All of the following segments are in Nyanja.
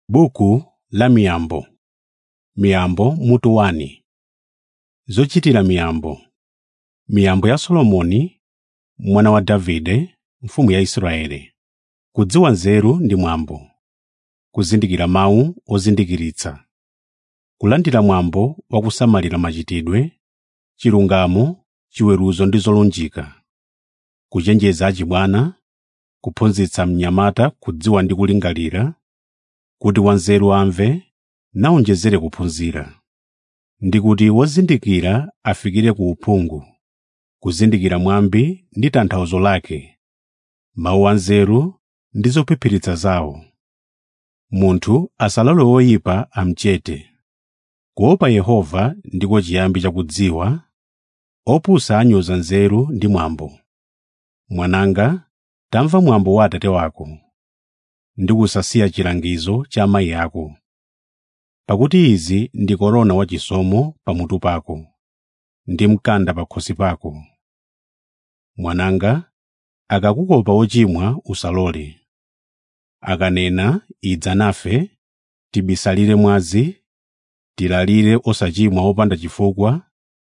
Buku la Miyambo Miyambo mutu 1 Zochitira miyambo Miyambo ya Solomoni mwana wa Davide mfumu ya Israeli kudziwa nzeru ndi mwambo kuzindikira mawu ozindikiritsa kulandira mwambo wa kusamalira machitidwe chilungamo chiweruzo ndi zolunjika kuchenjeza achibwana kuphunzitsa mnyamata kudziwa ndi kulingalira kuti wanzeru amve nawonjezere kuphunzira ndi kuti wozindikira afikire ku uphungu kuzindikira mwambi ndi tanthauzo lake mawu anzeru ndi zophiphiritsa zawo munthu asalole woyipa amchete kuopa yehova ndiko chiyambi chakudziwa opusa anyoza nzeru ndi mwambo mwananga tamva mwambo wa atate wako ndi kusasiya chilangizo cha amayi ako pakuti izi ndi korona wachisomo pamutu pako ndi mkanda pakhosi pako mwananga akakukopa wochimwa usalole akanena idza nafe tibisalire mwazi tilalire osachimwa wopanda chifukwa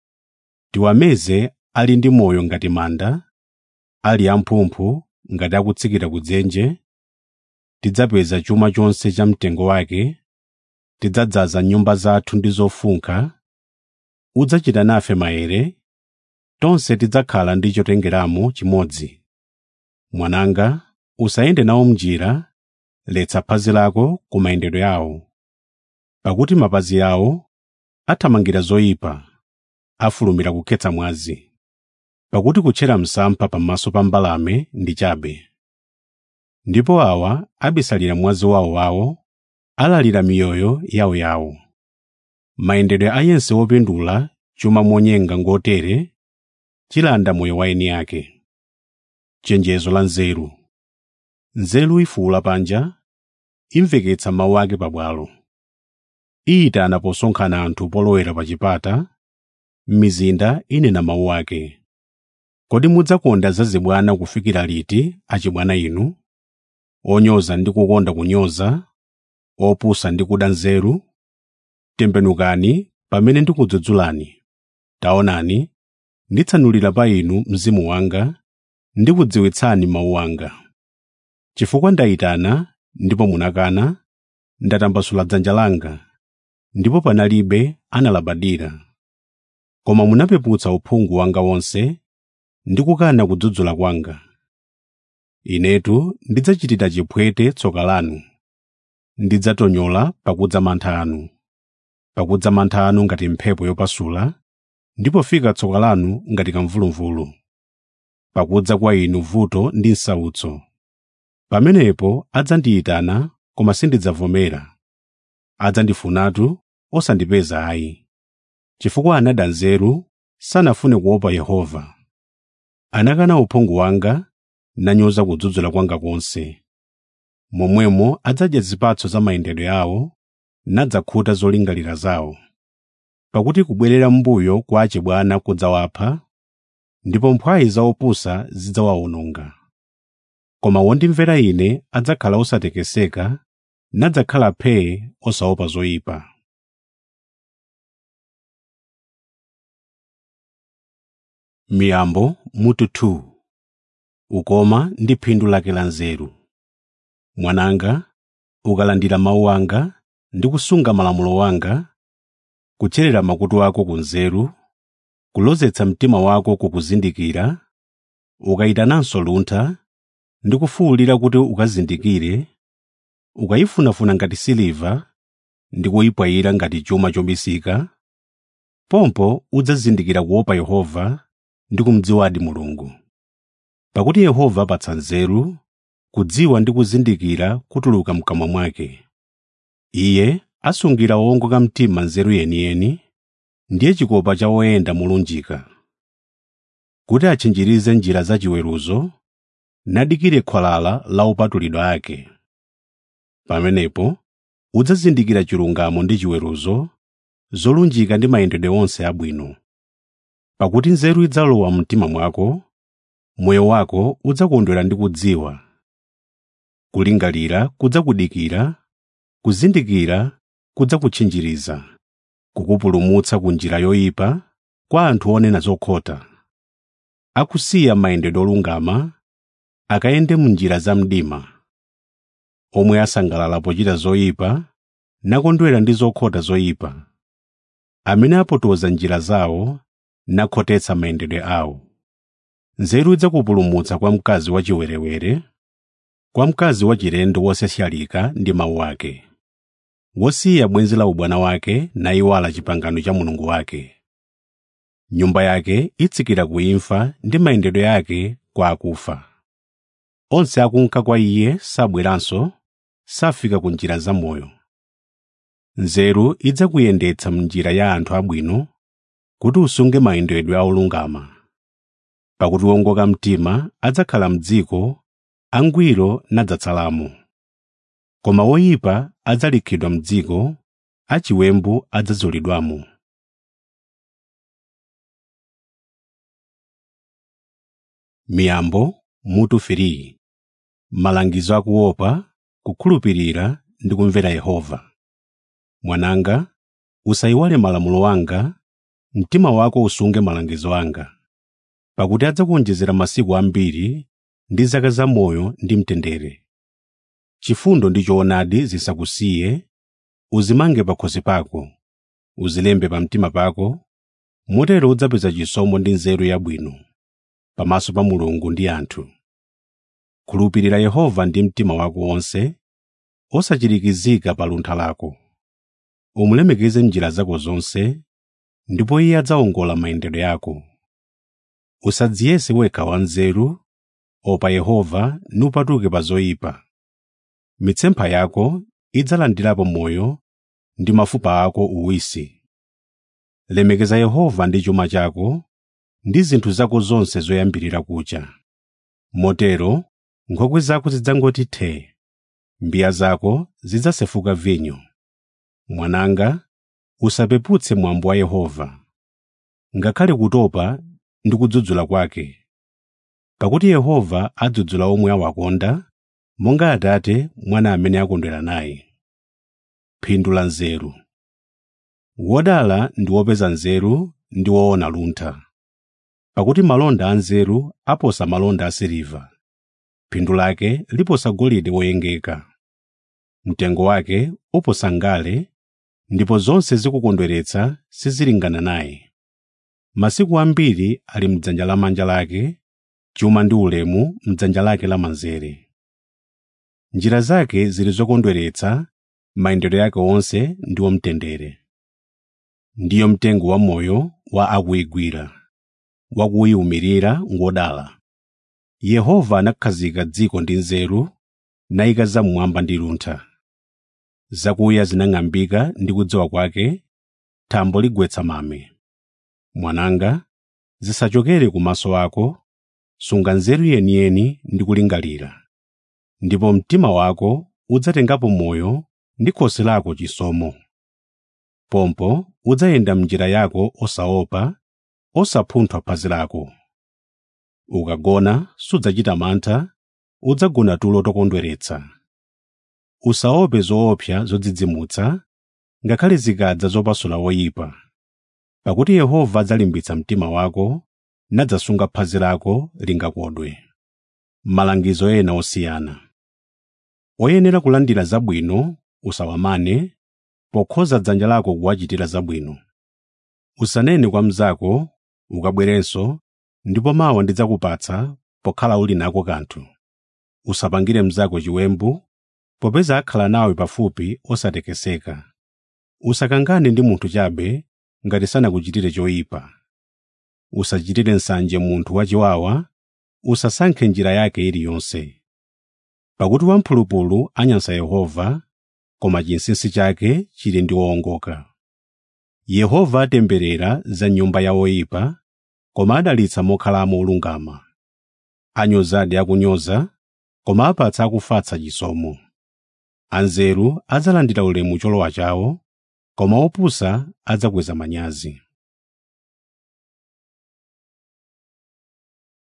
tiwameze ali ndi moyo ngati manda ali amphumphu ngati akutsikira ku dzenje tidzapeza chuma chonse cha mtengo wake tidzadzaza nyumba zathu ndi zofunkha udzachita nafe maere tonse tidzakhala ndi chotengeramo chimodzi mwananga usayende nawo m'njira letsa phazi lako ku mayendedwe awo pakuti mapazi awo athamangira zoyipa afulumira kukhetsa mwazi pakuti kutchera msampha pamaso pa mbalame ndi chabe ndipo awa abisalira mwazi wawowawo alalira miyoyo yawoyawo mayendedwe a yense wopindula chuma monyenga ngotere chilanda moyo wa eni ake chenjezo la nzeru nzeru ifuula panja imveketsa mawu ake pabwalo iyitana posonkhana anthu polowera pa chipata m'mizinda inena mawu ake kodi mudzakonda zazibwana kufikira liti achibwana inu onyoza ndi kukonda kunyoza opusa ndi kuda nzeru tembenukani pamene ndikudzudzulani taonani nditsanulira pa inu mzimu wanga ndikudziwitsani mawu anga chifukwa ndayitana ndipo munakana ndatambasula dzanja langa ndipo panalibe analabadira koma munapeputsa uphungu wanga wonse ndi kukana kudzudzula kwanga inetu ndidzachitira chipwete tsoka lanu ndidzatonyola pakudza mantha anu pakudza mantha anu ngati mphepo yopasula ndipo fika tsoka lanu ngati kamvuluvulu pakudza kwa inu vuto ndi nsautso pamenepo adzandiyitana koma sindidzavomera adzandifunatu osandipeza ayi chifukwa anada nzeru sanafune kuopa yehova anakana uphungu wanga nanyoza kudzudzula kwanga konse momwemo adzadya zipatso za mayendedwe awo nadzakhuta zolingalira zawo pakuti kubwerera m'mbuyo kwa achibwana kudzawapha ndipo mphwayi za opusa zidzawawononga koma wondimvera ine adzakhala osatekeseka nadzakhala phee osaopa zoyipa miyambo mutu 2 ukoma ndi phindu lake la nzeru mwananga ukalandira mawu anga ndi kusunga malamulo wanga kutcherera makutu ako ku nzeru kulozetsa mtima wako kukuzindikira ukayitananso luntha ndi kufuwulira kuti ukazindikire ukayifunafuna ngati siliva ndi kuyipwayira ngati chuma chobisika pompo udzazindikira kuopa yehova ndi kumdziwadi mulungu pakuti yehova apatsa nzeru kudziwa ndi kuzindikira kutuluka mkamwa mwake iye asungira owongoka mtima nzeru yeniyeni ndiye chikopa cha woyenda molunjika kuti atchinjirize njira za chiweruzo nadikire khwalala la opatulidwa ake pamenepo udzazindikira chilungamo ndi chiweruzo zolunjika ndi mayendedwe onse abwino pakuti nzeru idzalowa mtima mwako moyo wako udzakondwera ndi kudziwa kulingalira kudzakudikira kuzindikira kudzakutchinjiriza kukupulumutsa ku njira yoyipa kwa anthu onena zokhota akusiya mayendedwe olungama akayende mu njira za mdima omwe asangalala pochita zoyipa nakondwera ndi zokhota zoyipa amene apotoza njira zawo nakhotetsa mayendedwe awo nzeru idzakupulumutsa kwa mkazi wachiwerewere kwa mkazi wachilendo wosasyalika ndi mawu ake wosiya bwenzi la ubwana wake nayiwala chipangano cha mulungu wake nyumba yake itsikira ku imfa ndi mayendedwe yake kwa akufa onse akunka kwa iye sabweranso safika ku njira zamoyo nzeru idzakuyendetsa m'njira ya anthu abwino kuti usunge mayendedwe aolungama pakuti wongoka mtima adzakhala m'dziko angwiro nadzatsalamo koma woyipa adzalikhidwa m'dziko achiwembu adzazulidwamo miyambo mutu 3 malangizo akuopa kukhulupirira ndi kumvera yehova mwananga usayiwale malamulo anga mtima wako usunge malangizo anga pakuti adzakuonjezera masiku ambiri ndi zaka zamoyo ndi mtendere chifundo ndi choonadi zisakusiye uzimange pakhosi pako uzilembe pa mtima pako motero udzapeza chisomo ndi nzeru yabwino pamaso pa mulungu ndi anthu khulupirira yehova ndi mtima wako wonse osachirikizika pa luntha lako umulemekeze m'njira zako zonse ndipo iye adzawongola mayendedwe ako usadziyese wekha wanzeru opa yehova nupatuke pa zoyipa mitsempha yako idzalandirapo moyo ndi mafupa ako uwisi lemekeza yehova ndi chuma chako ndi zinthu zako zonse zoyambirira kucha motero nkhokwe zako zidzangoti thee mbiya zako zidzasefuka vinyo mwananga usapeputse mwambo wa yehova ngakhale kutopa ndi kudzudzula kwake pakuti yehova adzudzula omwe awakonda monga atate mwana amene akondwera naye phindu la nzeru wodala ndi wopeza nzeru ndi woona luntha pakuti malonda a nzeru aposa malonda a siliva phindu lake liposa golide woyengeka mtengo wake uposa ngale ndipo zonse zikukondweretsa sizilingana naye masiku ambiri ali m'dzanja lamanja lake chuma ndi ulemu m'dzanja lake lamanzere njira zake zili zokondweretsa mayendedwe yake onse ndiwo mtendere ndiyo mtengo wa moyo wa akuyigwira wakuyiwumirira ngodala yehova anakhazika dziko ndi nzeru nayika zamwamba ndi luntha zakuya zinang'ambika ndi kudziwa kwake thambo ligwetsa mame mwananga zisachokere kumaso ako sunga nzeru yeniyeni ndi kulingalira ndipo mtima wako udzatengapo moyo ndi khosi lako chisomo pompo udzayenda m'njira yako osaopa osapunthwa phazi lako ukagona sudzachita mantha udzagona tulo tokondweretsa usaope zoopsa zodzidzimutsa ngakhale zikadza zopasula woyipa pakuti yehova adzalimbitsa mtima wako nadzasunga phazi lako lingakodwe malangizo ena osiyana oyenera kulandira zabwino usawamane pokhoza dzanja lako kuwachitira zabwino usanene kwa mnzako ukabwerenso ndipo mawa ndidzakupatsa pokhala uli nako kanthu usapangire mnzako chiwembu popeza akhala nawe pafupi osatekeseka usakangane ndi munthu chabe ngati sanakuchitire choyipa usachitire nsanje munthu wachiwawa usasankhe njira yake iliyonse pakuti wamphulupulu anyansa yehova koma chinsinsi chake chili ndi owongoka yehova atemberera za nyumba ya oyipa koma adalitsa mokhalamo olungama anyozadi akunyoza koma apatsa akufatsa chisomo anzeru adzalandira ulemu cholowa chawo koma opusa adzakweza manyazi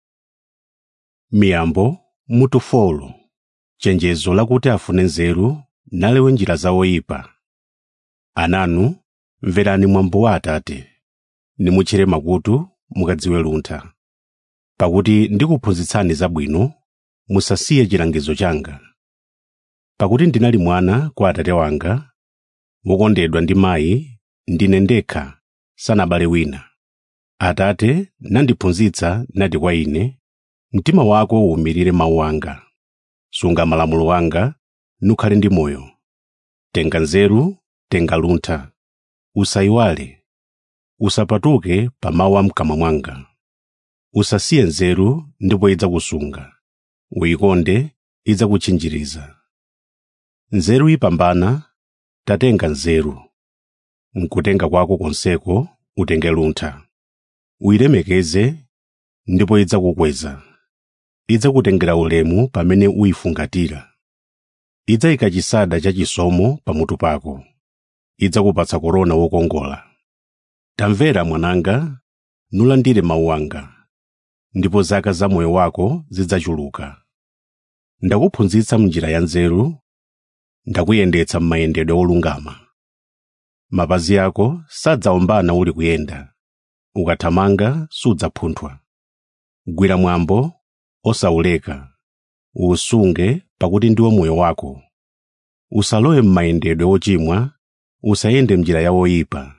miyambo mutufolo chenjezo lakuti afune nzeru nalewe njira za oyipa ananu mverani mwambo wa atate nimutchere makutu mukadziwe luntha pakuti ndikuphunzitsani zabwino musasiye chilangizo changa pakuti ndinali mwana kwa atate wanga wokondedwa ndi mayi ndine ndekha sanabale wina atate nandiphunzitsa nati kwa ine mtima wako uwumirire mawu anga sunga malamulo anga nukhale ndi moyo tenga nzeru tenga luntha usayiwale usapatuke pa mawu a mkamwa mwanga usasiye nzeru ndipo idzakusunga uyikonde idzakutchinjiriza nzeru ipambana tatenga nzeru mkutenga kwako konseko utenge luntha uyilemekeze ndipo idzakukweza idzakutengera ulemu pamene uyifungatira idzayika chisada cha chisomo pamutu pako idzakupatsa korona wokongola tamvera mwananga nulandire mawu anga ndipo zaka za moyo wako zidzachuluka ndakuphunzitsa m'njira ya nzeru ndakuyendetsa m'mayendedwe olungama mapazi ako sadzaombana uli kuyenda ukathamanga sudzapunthwa gwira mwambo osawuleka uwusunge pakuti ndiwo moyo wako usalowe m'mayendedwe ochimwa usayende m'njira ya oyipa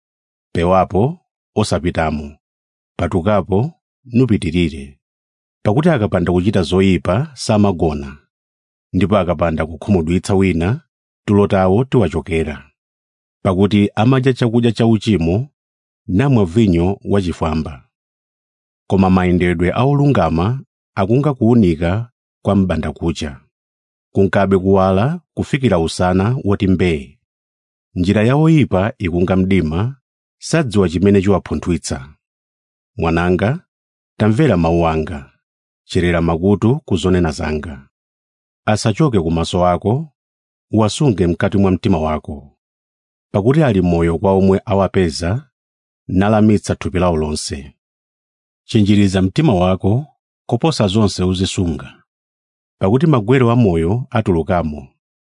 pewapo osapitamo patukapo nupitirire pakuti akapanda kuchita zoyipa samagona ndipo akapanda kukhumudwitsa wina tulo tawo tiwachokera pakuti amadya chakudya cha uchimo namwa vinyo wachifwamba koma mayendedwe a olungama akunga kuwunika kwa m'bandakucha kunkabe kuwala kufikira usana woti mbee njira ya oyipa ikunga mdima sadziwa chimene chiwapunthwitsa mwananga tamvera mawu anga cherera makutu ku zonena zanga asachoke ku maso ako uwasunge mkati mwa mtima wako pakuti ali moyo kwa omwe awapeza nalamitsa thupi lawo lonse chinjiriza mtima wako koposa zonse uzisunga pakuti magwero a moyo atulukamo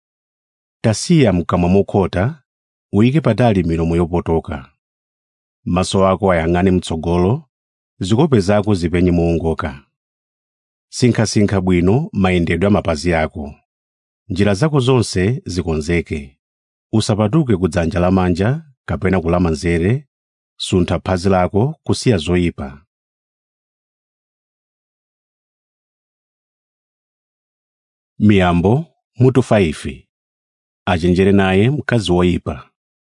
tasiya mkamwa mokhota uyike patali milomo yopotoka maso ako ayang'ane mtsogolo zikope zako zipenye moongoka sinkhasinkha bwino mayendedwe a mapazi ako njira zako zonse zikonzeke usapatuke ku dzanja lamanja kapena kulamanzere suntha phazi lako kusiya zoyipa miyambo mutu 5 achenjere naye mkazi woyipa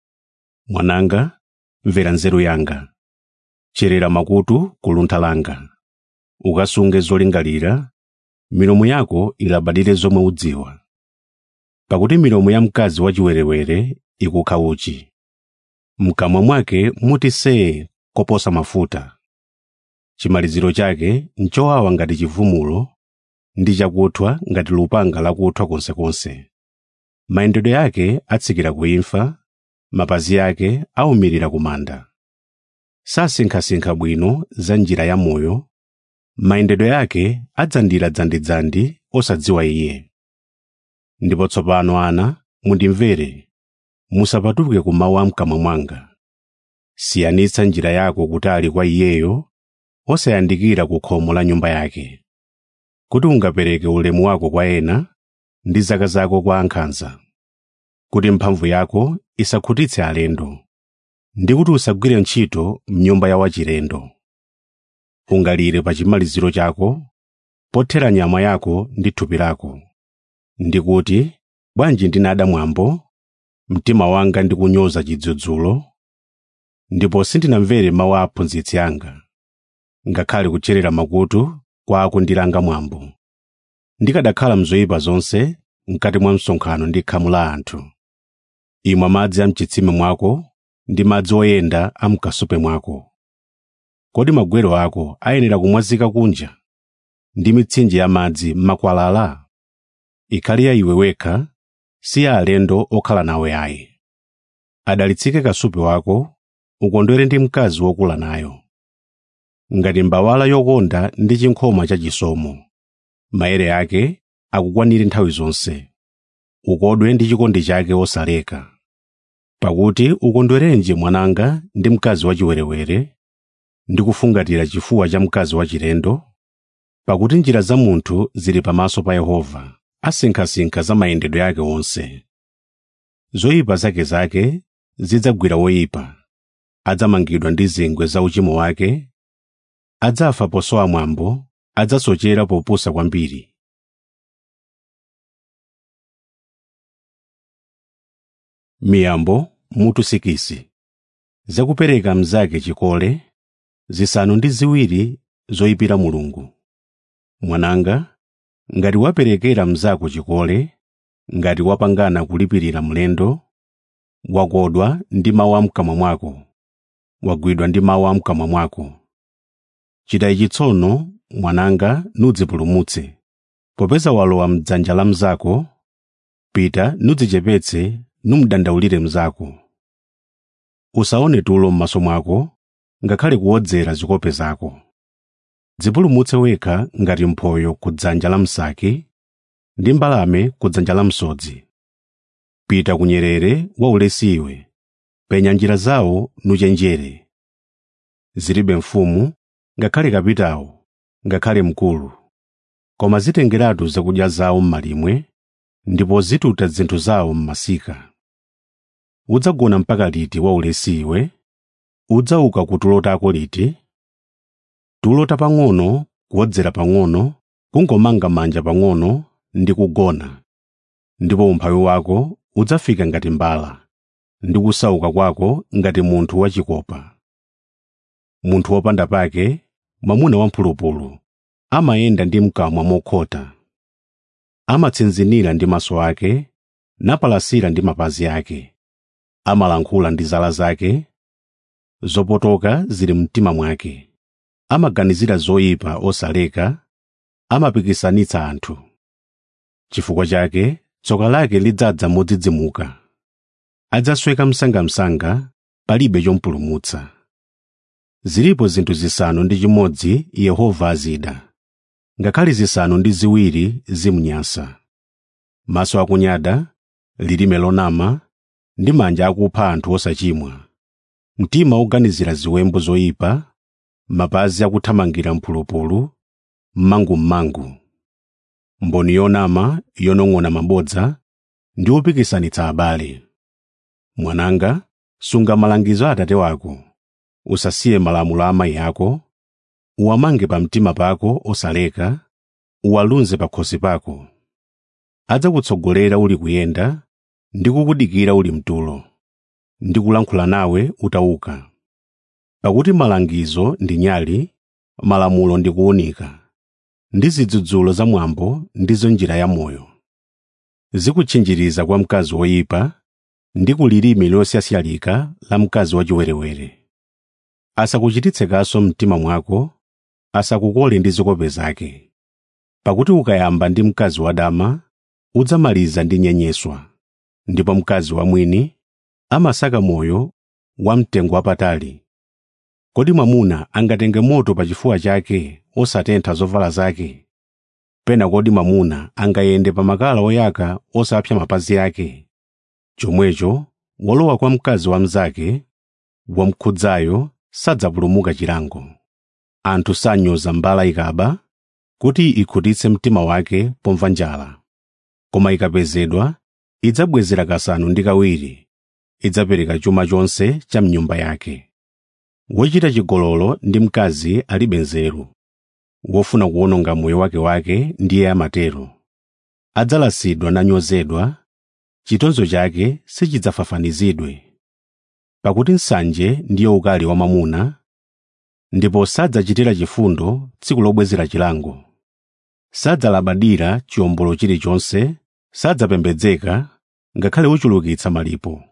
mwananga mvera nzeru yanga cherera makutu ku luntha langa ukasunge zolingalira milomo yako ilabadire zomwe udziwa pakuti milomo ya mkazi wachiwerewere ikukha uchi mkamwa mwake muti see koposa mafuta chimaliziro chake nchowawa ngati chivumulo ndi chakuthwa ngati lupanga lakuthwa konsekonse mayendedwe yake atsikira ku imfa mapazi ake awumirira ku manda sasinkhasinkha bwino za njira ya moyo mayendedwe yake adzandira dzandidzandi osadziwa iye ndipo tsopano ana mundimvere musapatuke ku mawu a mkamwa mwanga siyanitsa njira yako kutali kwa iyeyo osayandikira ku khomo la nyumba yake kuti ungapereke ulemu wako kwa ena ndi zaka zako kwa ankhanza kuti mphamvu yako isakhutitse alendo ndi kuti usagwire ntchito mnyumba ya wachilendo ungalire pa chimaliziro chako pothera nyama yako ndi thupi lako ndikuti bwanji ndinada mwambo mtima wanga ndi kunyoza chidzudzulo ndipo sindinamvere mawu a aphunzitsi anga ngakhale kucherera makutu kwa akundilanga mwambo ndikadakhala mzoyipa zonse mkati mwa msonkhano ndi khamu la anthu imwa madzi a mchitsime mwako ndi madzi oyenda a mkasupe mwako kodi magwero ako ayenera kumwazika kunja ndi mitsinje ya madzi m'makwalala ikhale ya iwe wekha si ya alendo okhala nawe ayi adalitsike kasupe wako ukondwere ndi mkazi wokula nayo ngati mbawala yokonda ndi chinkhoma cha chisomo maere ake akukwanire nthawi zonse ukodwe ndi chikondi chake wosaleka pakuti ukondwerenji mwananga ndi mkazi wachiwerewere ndi kufungatira chifuwa cha mkazi wachilendo pakuti njira za munthu zili pamaso pa yehova asinkhasinkha za mayendedwe ake onse zoyipa zake zake zidzagwira woyipa adzamangidwa ndi zingwe za uchimo wake adzafa posowa mwambo adzasochera popusa kwambiri miyambo mutu sikisi zakupereka mnzake chikole zisanu ndi ziwiri zoyipira mulungu mwananga ngati waperekera mnzako chikole ngati wapangana kulipirira mlendo wakodwa ndi mawu a mkamwa mwako wagwidwa ndi mawu a mkamwa mwako chita ichi tsono mwananga nudzipulumutse popeza walowa mdzanja la mnzako pita nudzichepetse numdandaulire mnzako usaone tulo m'maso mwako ngakhale kuwodzera zikope zako dzipulumutse wekha ngati mphoyo ku dzanja la msaki ndi mbalame ku dzanja la msodzi pita ku nyerere waulesi iwe penya njira zawo nuchenjere zilibe mfumu ngakhale kapitawo ngakhale mkulu koma zitengeratu zakudya zawo m'malimwe ndipo zituta zinthu zawo m'masika udzagona mpaka liti waulesi iwe udzauka ku tulo tako liti tulo tapang'ono kuwodzera pang'ono kungomanga manja pang'ono ndi kugona ndipo umphawi wako udzafika ngati mbala ndi kusauka kwako ngati munthu wachikopa munthu wopanda pake mwamuna wamphulupulu amayenda ndi mkamwa mokhota amatsinzinira ndi maso ake napalasira ndi mapazi ake amalankhula ndi zala zake zopotoka zili mtima mwake amaganizira zoyipa osaleka amapikisanitsa anthu chifukwa chake tsoka lake lidzadza modzidzimuka adzasweka msangamsanga palibe chompulumutsa zilipo zinthu zisanu ndi chimodzi yehova azida ngakhale zisanu ndi ziwiri zimunyansa maso akunyada lilime lonama ndi manja akupha anthu osachimwa mtima woganizira ziwembu zoyipa mapazi akuthamangira mphulupulu mmangum'mangu mboni yonama yonong'ona mabodza ndi wopikisanitsa abale mwananga sunga malangizo a atate wako usasiye malamulo a amayi ako uwamange pa mtima pako osaleka uwalunze pa khosi pako adzakutsogolera uli kuyenda ndi kukudikira uli mtulo ndi kulankhula nawe utauka pakuti malangizo ndi nyali malamulo ndi kuwunika ndi zidzudzulo za mwambo ndizo njira ya moyo zikutchinjiriza kwa mkazi woyipa ndi ku lilimi losyasyalika la mkazi wachiwerewere asakuchititse kaso mtima mwako asakukole ndi zikope zake pakuti ukayamba ndi mkazi wadama udzamaliza ndi nyenyeswa ndipo mkazi wamwini amasaka moyo wamtengo wapatali kodi mwamuna angatenge moto pa chifuwa chake osatentha zovala zake pena kodi mwamuna angayende pa makala oyaka osapsa mapazi ake chomwecho wolowa kwa mkazi wa mnzake wamkhudzayo sadzapulumuka chilango anthu sanyoza mbala ikaba kuti ikhutitse mtima wake pomva njala koma ikapezedwa idzabwezera kasanu ndi kawiri idzapereka chuma chonse cha mnyumba yake wochita chigololo ndi mkazi alibe nzeru wofuna kuwononga moyo wake wake ndiye amatero adzalasidwa nanyozedwa chitonzo chake sichidzafafanizidwe pakuti nsanje ndiyo ukali wa mwamuna ndipo sadzachitira chifundo tsiku lobwezera chilango sadzalabadira chiwombolo chilichonse sadzapembedzeka ngakhale uchulukitsa malipo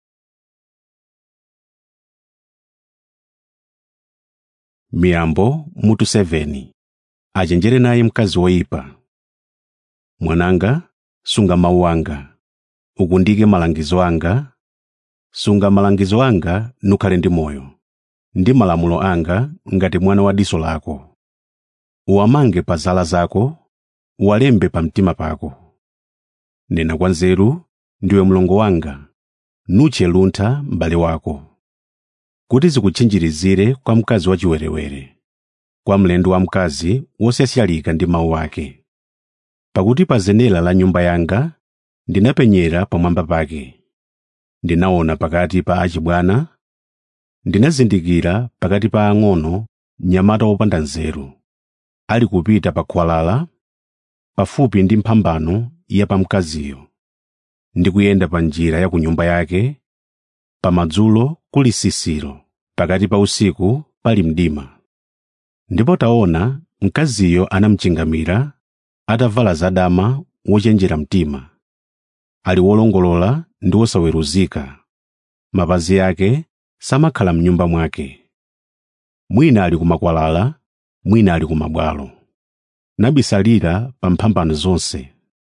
miyambo mutu 7 achenjere naye mkazi woyipa mwananga sunga mawu anga ukundike malangizo anga sunga malangizo anga nukhale ndi moyo ndi malamulo anga ngati mwana wa diso lako uwamange pa zala zako uwalembe pa mtima pako nena kwa nzeru ndiwe mlongo wanga nutche luntha m'bale wako kuti zikutchinjirizire kwa mkazi wachiwerewere kwa mlendo wamkazi wosyasyalika ndi mawu ake pakuti pa zenera la nyumba yanga ndinapenyera pamwamba pake ndinaona pakati pa achibwana ndinazindikira pakati pa ang'ono mnyamata wopanda nzeru ali kupita pa khwalala pafupi ndi mphambano ya pamkaziyo ndi kuyenda pa njira ya ku nyumba yake pamadzulo kuli sisiro pakati pa usiku pali mdima ndipo taona mkaziyo anamchingamira atavala zadama wochenjera mtima ali wolongolola ndi wosaweruzika mapazi ake samakhala m'nyumba mwake mwina ali kumakwalala mwina ali kumabwalo nabisalira pa mphambano zonse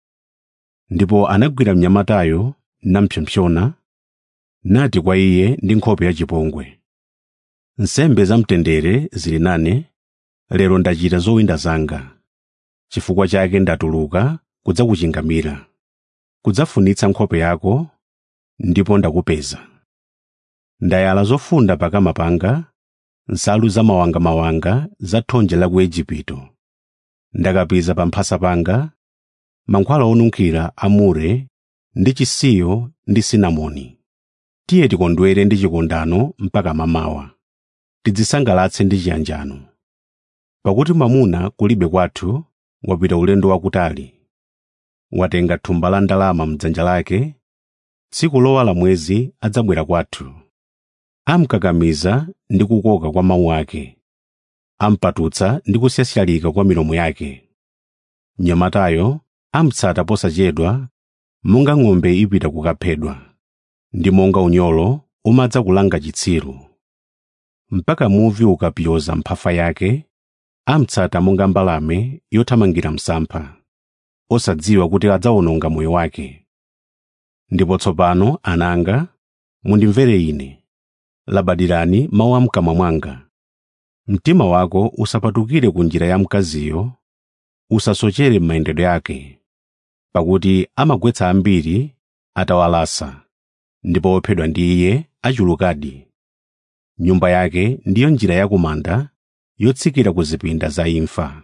ndipo anagwira mnyamatayo nampsompsona nati kwa iye ndi nkhope yachipongwe nsembe zamtendere zili nane lero ndachita zowinda zanga chifukwa chake ndatuluka kudzakuchingamira kudzafunitsa nkhope yako ndipo ndakupeza ndayala zofunda pakama panga nsalu zamawangamawanga za thonje la ku Igupto ndakapiza pa mphasa panga mankhwala onunkhira a mure ndi chisiyo ndi sinamoni tiye tikondwere ndi chikondano mpaka mamawa tidzisangalatse ndi chiyanjano pakuti mwamuna kulibe kwathu wapita ulendo wakutali watenga thumba la ndalama m'dzanja lake tsiku lowa la mwezi adzabwera kwathu amkakamiza ndi kukoka kwa mawu ake ampatutsa ndi kusyasyalika kwa milomo yake mnyamatayo amtsata posachedwa monga ng'ombe ipita kukaphedwa ndi monga unyolo umadza kulanga chitsiru mpaka muvi ukapyoza mphafa yake amtsata monga mbalame yothamangira msampha osadziwa kuti adzawononga moyo wake ndipo tsopano ananga mundimvere ine labadirani mawu a mkamwa mwanga mtima wako usapatukire ku njira ya mkaziyo usasochere m'mayendedwe ake pakuti amagwetsa ambiri atawalasa ndipo ophedwa ndi iye achulukadi nyumba yake ndiyo njira yakumanda yotsikira ku zipinda za imfa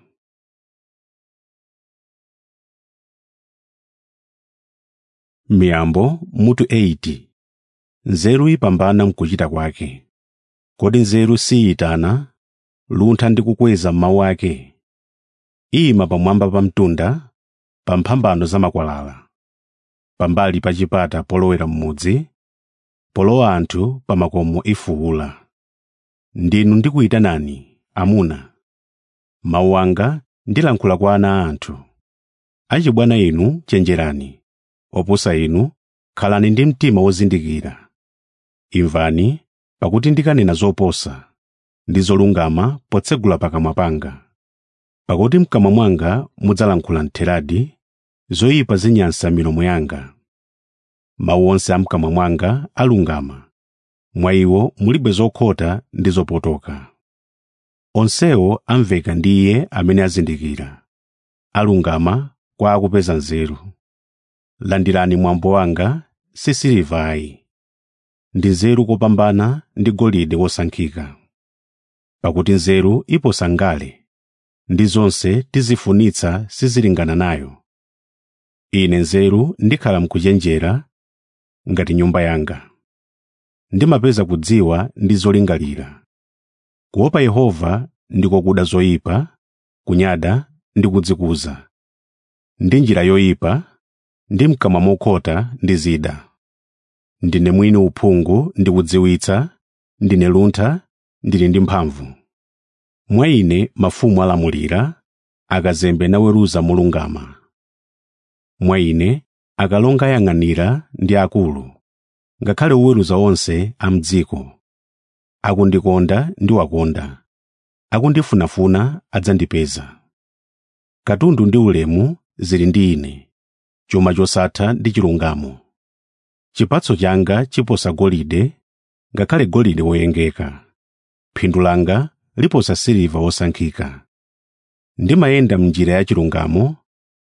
miyambo mutu 80 nzeru ipambana mkuchita kwake kodi nzeru siyitana luntha ndi kukweza mawu ake ima pamwamba pa mtunda pa mphambano za makwalala pambali pa chipata polowera m'mudzi polowa anthu pa makomo ifuwula ndinu ndikuyitanani amuna mawu anga ndilankhula kwa ana a anthu achibwana inu chenjerani opusa inu khalani ndi mtima wozindikira imvani pakuti ndikanena zoposa ndi zolungama potsegula pakamwa panga pakuti mkamwa mwanga mudzalankhula ntheradi zoyipa zinyansa milomo yanga mawu onse a mkamwa mwanga alungama mwa iwo mulibe zokhota ndi zopotoka onsewo amveka ndi iye amene azindikira alungama kwa akupeza nzeru landirani mwambo wanga si silivayi ndi nzeru kopambana ndi golide wosankhika pakuti nzeru iposa ngale ndi zonse tizifunitsa sizilingana nayo ine nzeru ndikhala mkuchenjera ngati nyumba yanga ndimapeza kudziwa ndi zolingalira kuopa yehova ndiko kuda zoyipa kunyada ndi kudzikuza ndi njira yoyipa ndi mkamwa mokhota ndi zida ndine mwini uphungu ndi kudziwitsa ndine luntha ndili ndi mphamvu mwa ine mafumu alamulira akazembe naweruza molungama mwa ine akalonga ayang'anira ndi akulu ngakhale oweruza onse a m'dziko akundikonda ndiwakonda akundifunafuna adzandipeza katundu ndi ulemu zili ndi ine chuma chosatha ndi chilungamo chipatso changa chiposa golide ngakhale golide woyengeka phindu langa liposa siliva wosankhika ndimayenda m'njira ya chilungamo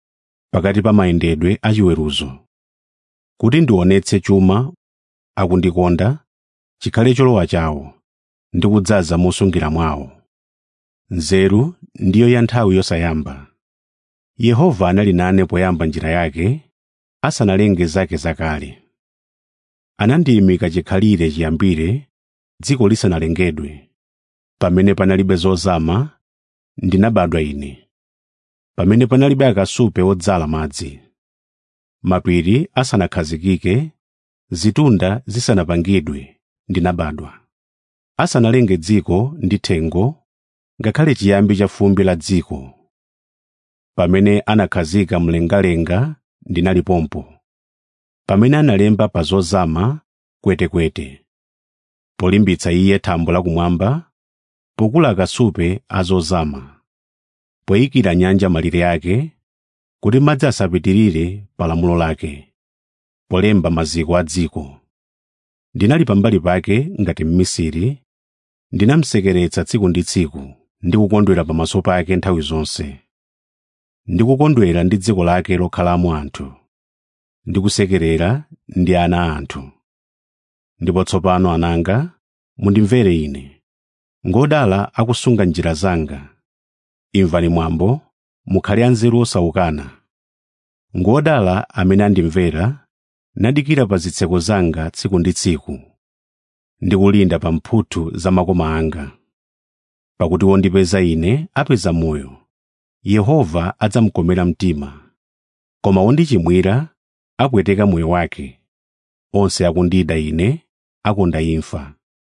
pakati pa mayendedwe achiweruzo kuti ndionetse chuma akundikonda chikhale cholowa chawo ndi kudzaza mosungira mwawo nzeru ndiyo ya nthawi yosayamba yehova anali nane poyamba njira yake asanalenge zake zakale anandiyimika chikhalire chiyambire dziko lisanalengedwe pamene panalibe zozama ndinabadwa ine pamene panalibe akasupe odzala madzi mapiri asanakhazikike zitunda zisanapangidwe ndinabadwa asanalenge dziko ndi thengo ngakhale chiyambi cha fumbi la dziko pamene anakhazika mlengalenga ndinalipompo pamene analemba pa zozama kwetekwete polimbitsa iye thambo lakumwamba pokula akasupe azozama poyikira nyanja malire ake kuti madzi asapitirire pa lamulo lake polemba maziko a dziko ndinali pambali pake ngati mmisiri ndinamsekeretsa tsiku ndi tsiku ndi kukondwera pamaso pake nthawi zonse ndi kukondwera ndi dziko lake lokhalamo anthu ndi kusekerera ndi ana a anthu ndipo tsopano ananga mundimvere ine ngodala akusunga njira zanga imvani mwambo mukhale anzeru osawukana ngodala amene andimvera nadikira pa zitseko zanga tsiku ndi tsiku ndi kulinda pa mphuthu za makoma anga pakuti wondipeza ine apeza moyo yehova adzamukomera mtima koma wondichimwira apweteka moyo wake onse akundida ine akonda imfa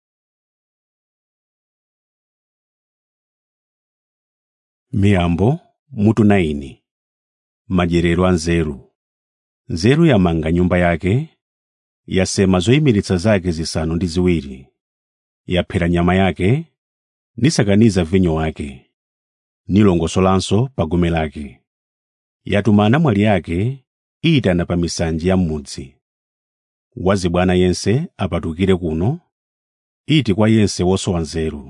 miyambo mutu 9 madyerero a nzeru nzeru yamanga nyumba yake yasema zoyimiritsa zake zisanu ndi ziwiri yaphera nyama yake nisakaniza vinyo wake nilongosolanso pa gome lake yatuma anamwali yake iyitana pa misanje ya m'mudzi wazibwana yense apatukire kuno iti kwa yense wosowa nzeru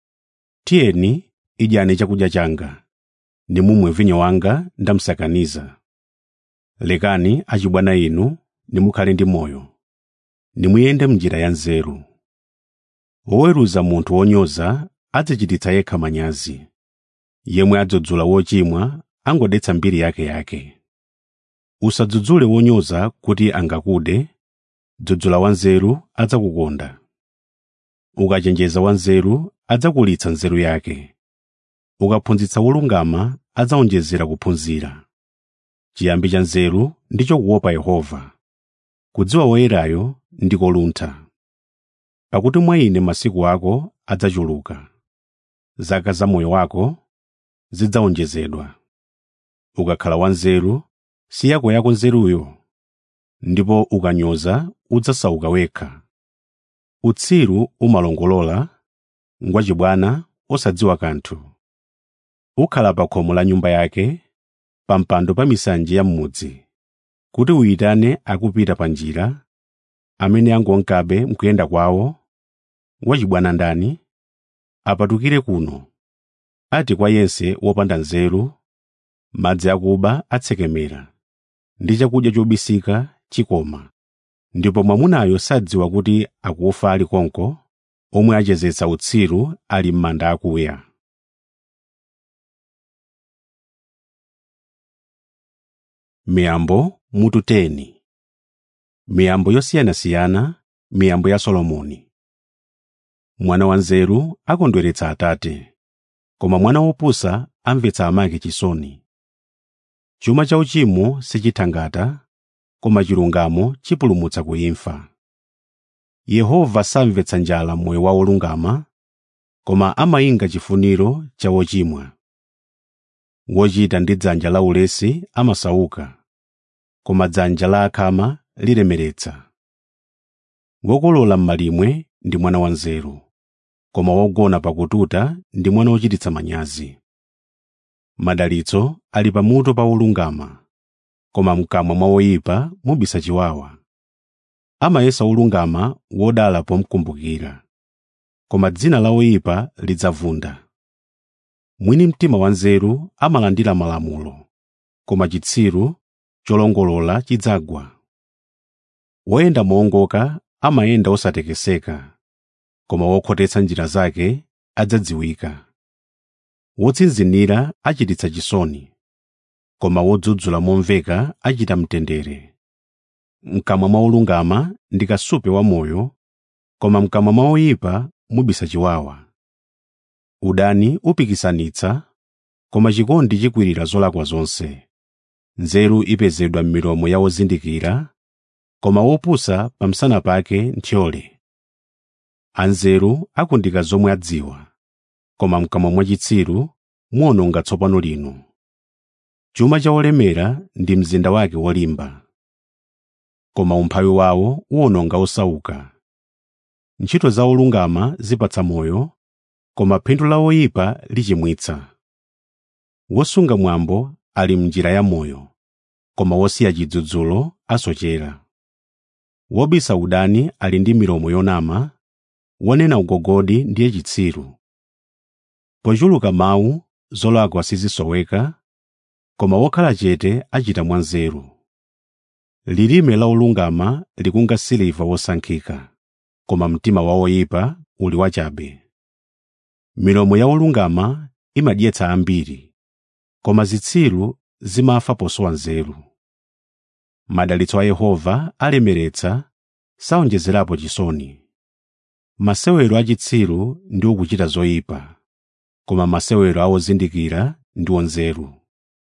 tiyeni idyani chakudya changa nimumwe vinyo wanga ndamsakaniza lekani achibwana inu nimukhale ndi moyo nimuyende m'njira ya nzeru woweruza munthu wonyoza adzichititsa yekha manyazi yemwe adzudzula wochimwa angodetsa mbiri yake yake usadzudzule wonyoza kuti angakude dzudzula wanzeru adzakukonda ukachenjeza wanzeru adzakulitsa nzeru yake ukaphunzitsa wolungama adzawonjezera kuphunzira chiyambi cha nzeru ndicho kuopa yehova kudziwa woyerayo ndiko luntha pakuti mwa ine masiku ako adzachuluka zaka za moyo wako zidzawonjezedwa ukakhala wanzeru si yako yako nzeruyo ndipo ukanyoza udzasauka wekha utsiru umalongolola ngwachibwana osadziwa kanthu ukhala pa khomo la nyumba yake pa mpando pa misanje ya m'mudzi kuti uyitane akupita pa njira amene angonkabe mkuyenda kwawo wachibwana ndani apatukire kuno ati kwa yense wopanda nzeru madzi akuba atsekemera ndi chakudya chobisika chikoma ndipo mwamunayo sadziwa kuti akufa ali konko omwe achezetsa utsiru ali m'manda akuya miyambo mutu 10 miyambo yosiyanasiyana miyambo ya solomoni mwana wanzeru akondweretsa atate koma mwana wopusa amvetsa amake chisoni chuma cha uchimo sichithangata koma chilungamo chipulumutsa ku imfa yehova samvetsa njala moyo wa olungama koma amayinga chifuniro cha wochimwa wochita ndi dzanja la ulesi amasauka koma dzanja la akhama lilemeretsa wokolola m'malimwe ndi mwana wanzeru koma wogona pakututa ndi mwana wochititsa manyazi madalitso ali pamutu pa wolungama koma mkamwa mwa woyipa mubisa chiwawa amayesa wolungama wodala pomkumbukira koma dzina la woyipa lidzavunda mwini mtima wanzeru amalandira malamulo koma chitsiru cholongolola chidzagwa woyenda moongoka amayenda osatekeseka koma wokhotetsa njira zake adzadziwika wotsinzinira achititsa chisoni koma wodzudzula momveka achita mtendere mkamwa mwa olungama ndi kasupe wamoyo koma mkamwa mwa oyipa mubisa chiwawa udani upikisanitsa koma chikondi chikwirira zolakwa zonse nzeru ipezedwa m'milomo ya ozindikira koma wopusa pamsana pake nthyole anzeru akundika zomwe adziwa koma mkamwa mwa chitsiru muwononga tsopano lino chuma cha olemera ndi mzinda wake wolimba koma umphawi wawo uwononga osauka ntchito za olungama zipatsa moyo koma phindu la oyipa lichimwitsa wosunga mwambo ali m'njira ya moyo koma wosiya chidzudzulo asochera wobisa udani ali ndi milomo yonama wonena ugogodi ndiye chitsiru pochuluka mawu zolakwa sizisoweka koma wokhala chete achita mwanzeru lilime la olungama likunga siliva wosankhika koma mtima wa oyipa uli wachabe milomo ya olungama imadyetsa ambiri koma zitsiru zimafa posowa nzeru madalitso a yehova alemeretsa saonjezerapo chisoni masewero achitsiru ndi okuchita zoyipa koma masewero a ozindikira ndi onzeru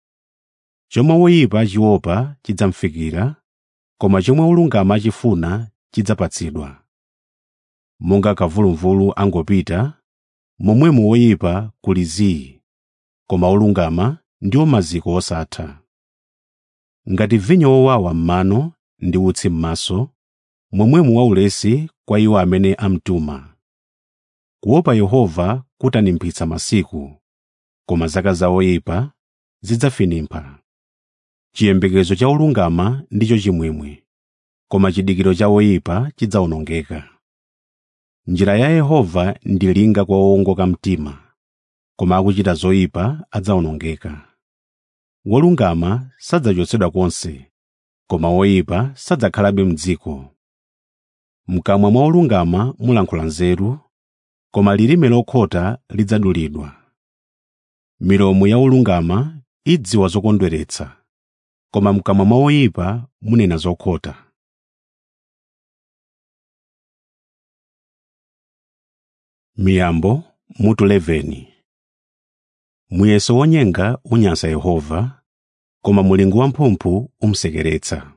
chomwe woyipa achiopa chidzamfikira koma chomwe olungama achifuna chidzapatsidwa monga kamvuluvulu angopita momwemo woyipa kuli zii koma olungama ndiwo maziko osatha ngati vinyo wowawa m'mano ndi utsi m'maso momwemo waulesi kwa iwo amene amtuma kuopa yehova kutanimpitsa masiku koma zaka za oyipa zidzafinimpha chiyembekezo cha olungama ndicho chimwemwe koma chidikiro cha oyipa chidzawonongeka njira ya yehova ndi linga kwa owongoka mtima koma akuchita zoyipa adzawonongeka wolungama sadzachotsedwa konse koma woyipa sadzakhalabe m'dziko mkamwa mwa olungama mulankhula nzeru koma lilime lokhota lidzadulidwa milomo ya olungama idziwa zokondweretsa koma mkamwa mwa oyipa munena zokhota miyambo mutu 11 muyeso wonyenga unyansa yehova koma mulingo wamphumphu umsekeretsa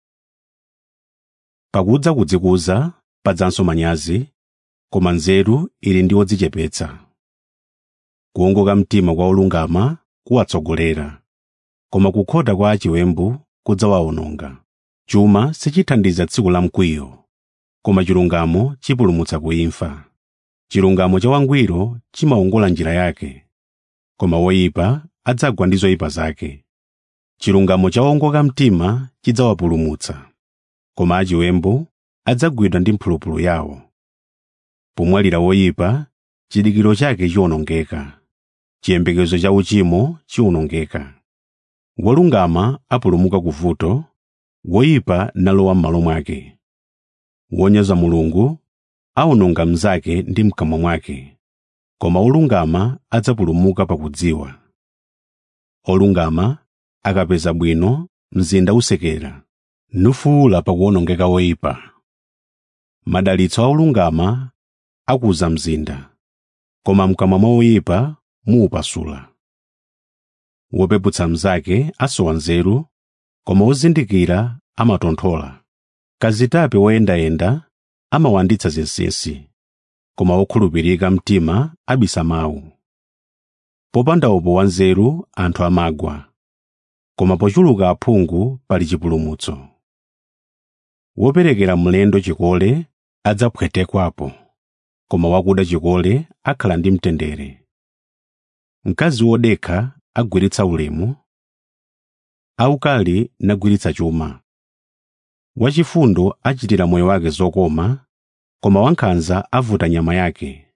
pakudza kudzikuza padzanso manyazi koma nzeru ili ndi odzichepetsa kuwongoka mtima kwa olungama kuwatsogolera koma kukhota kwa achiwembu kudzawawononga chuma sichithandiza tsiku la mkwiyo koma chilungamo chipulumutsa kuimfa chilungamo cha wangwiro chimawongola njira yake koma woyipa adzagwa ndi zoyipa zake chilungamo cha owongoka mtima chidzawapulumutsa koma achiwembu adzagwidwa ndi mphulupulu yawo pomwalira woyipa chidikiro chake chiwonongeka chiyembekezo cha uchimo chiwonongeka wolungama apulumuka ku vuto woyipa nalowa m'malo mwake wonyoza mulungu awononga mnzake ndi mkamwa mwake koma olungama adzapulumuka pakudziwa olungama akapeza bwino mzinda usekera nufuwula pakuwonongeka woyipa madalitso a olungama akuza mzinda koma mkamwa mwa oyipa muupasula wopeputsa mnzake asowa nzeru koma ozindikira amatonthola kazitape woyendayenda amawanditsa zinsinsi koma wokhulupirika mtima abisa mawu popanda upo wanzeru anthu amagwa koma pochuluka aphungu pali chipulumutso woperekera mlendo chikole adzaphwetekwapo koma wakuda chikole akhala ndi mtendere mkazi wodekha agwiritsa ulemu aukali nagwiritsa chuma wachifundo achitira moyo wake zokoma koma wankhanza avuta nyama yake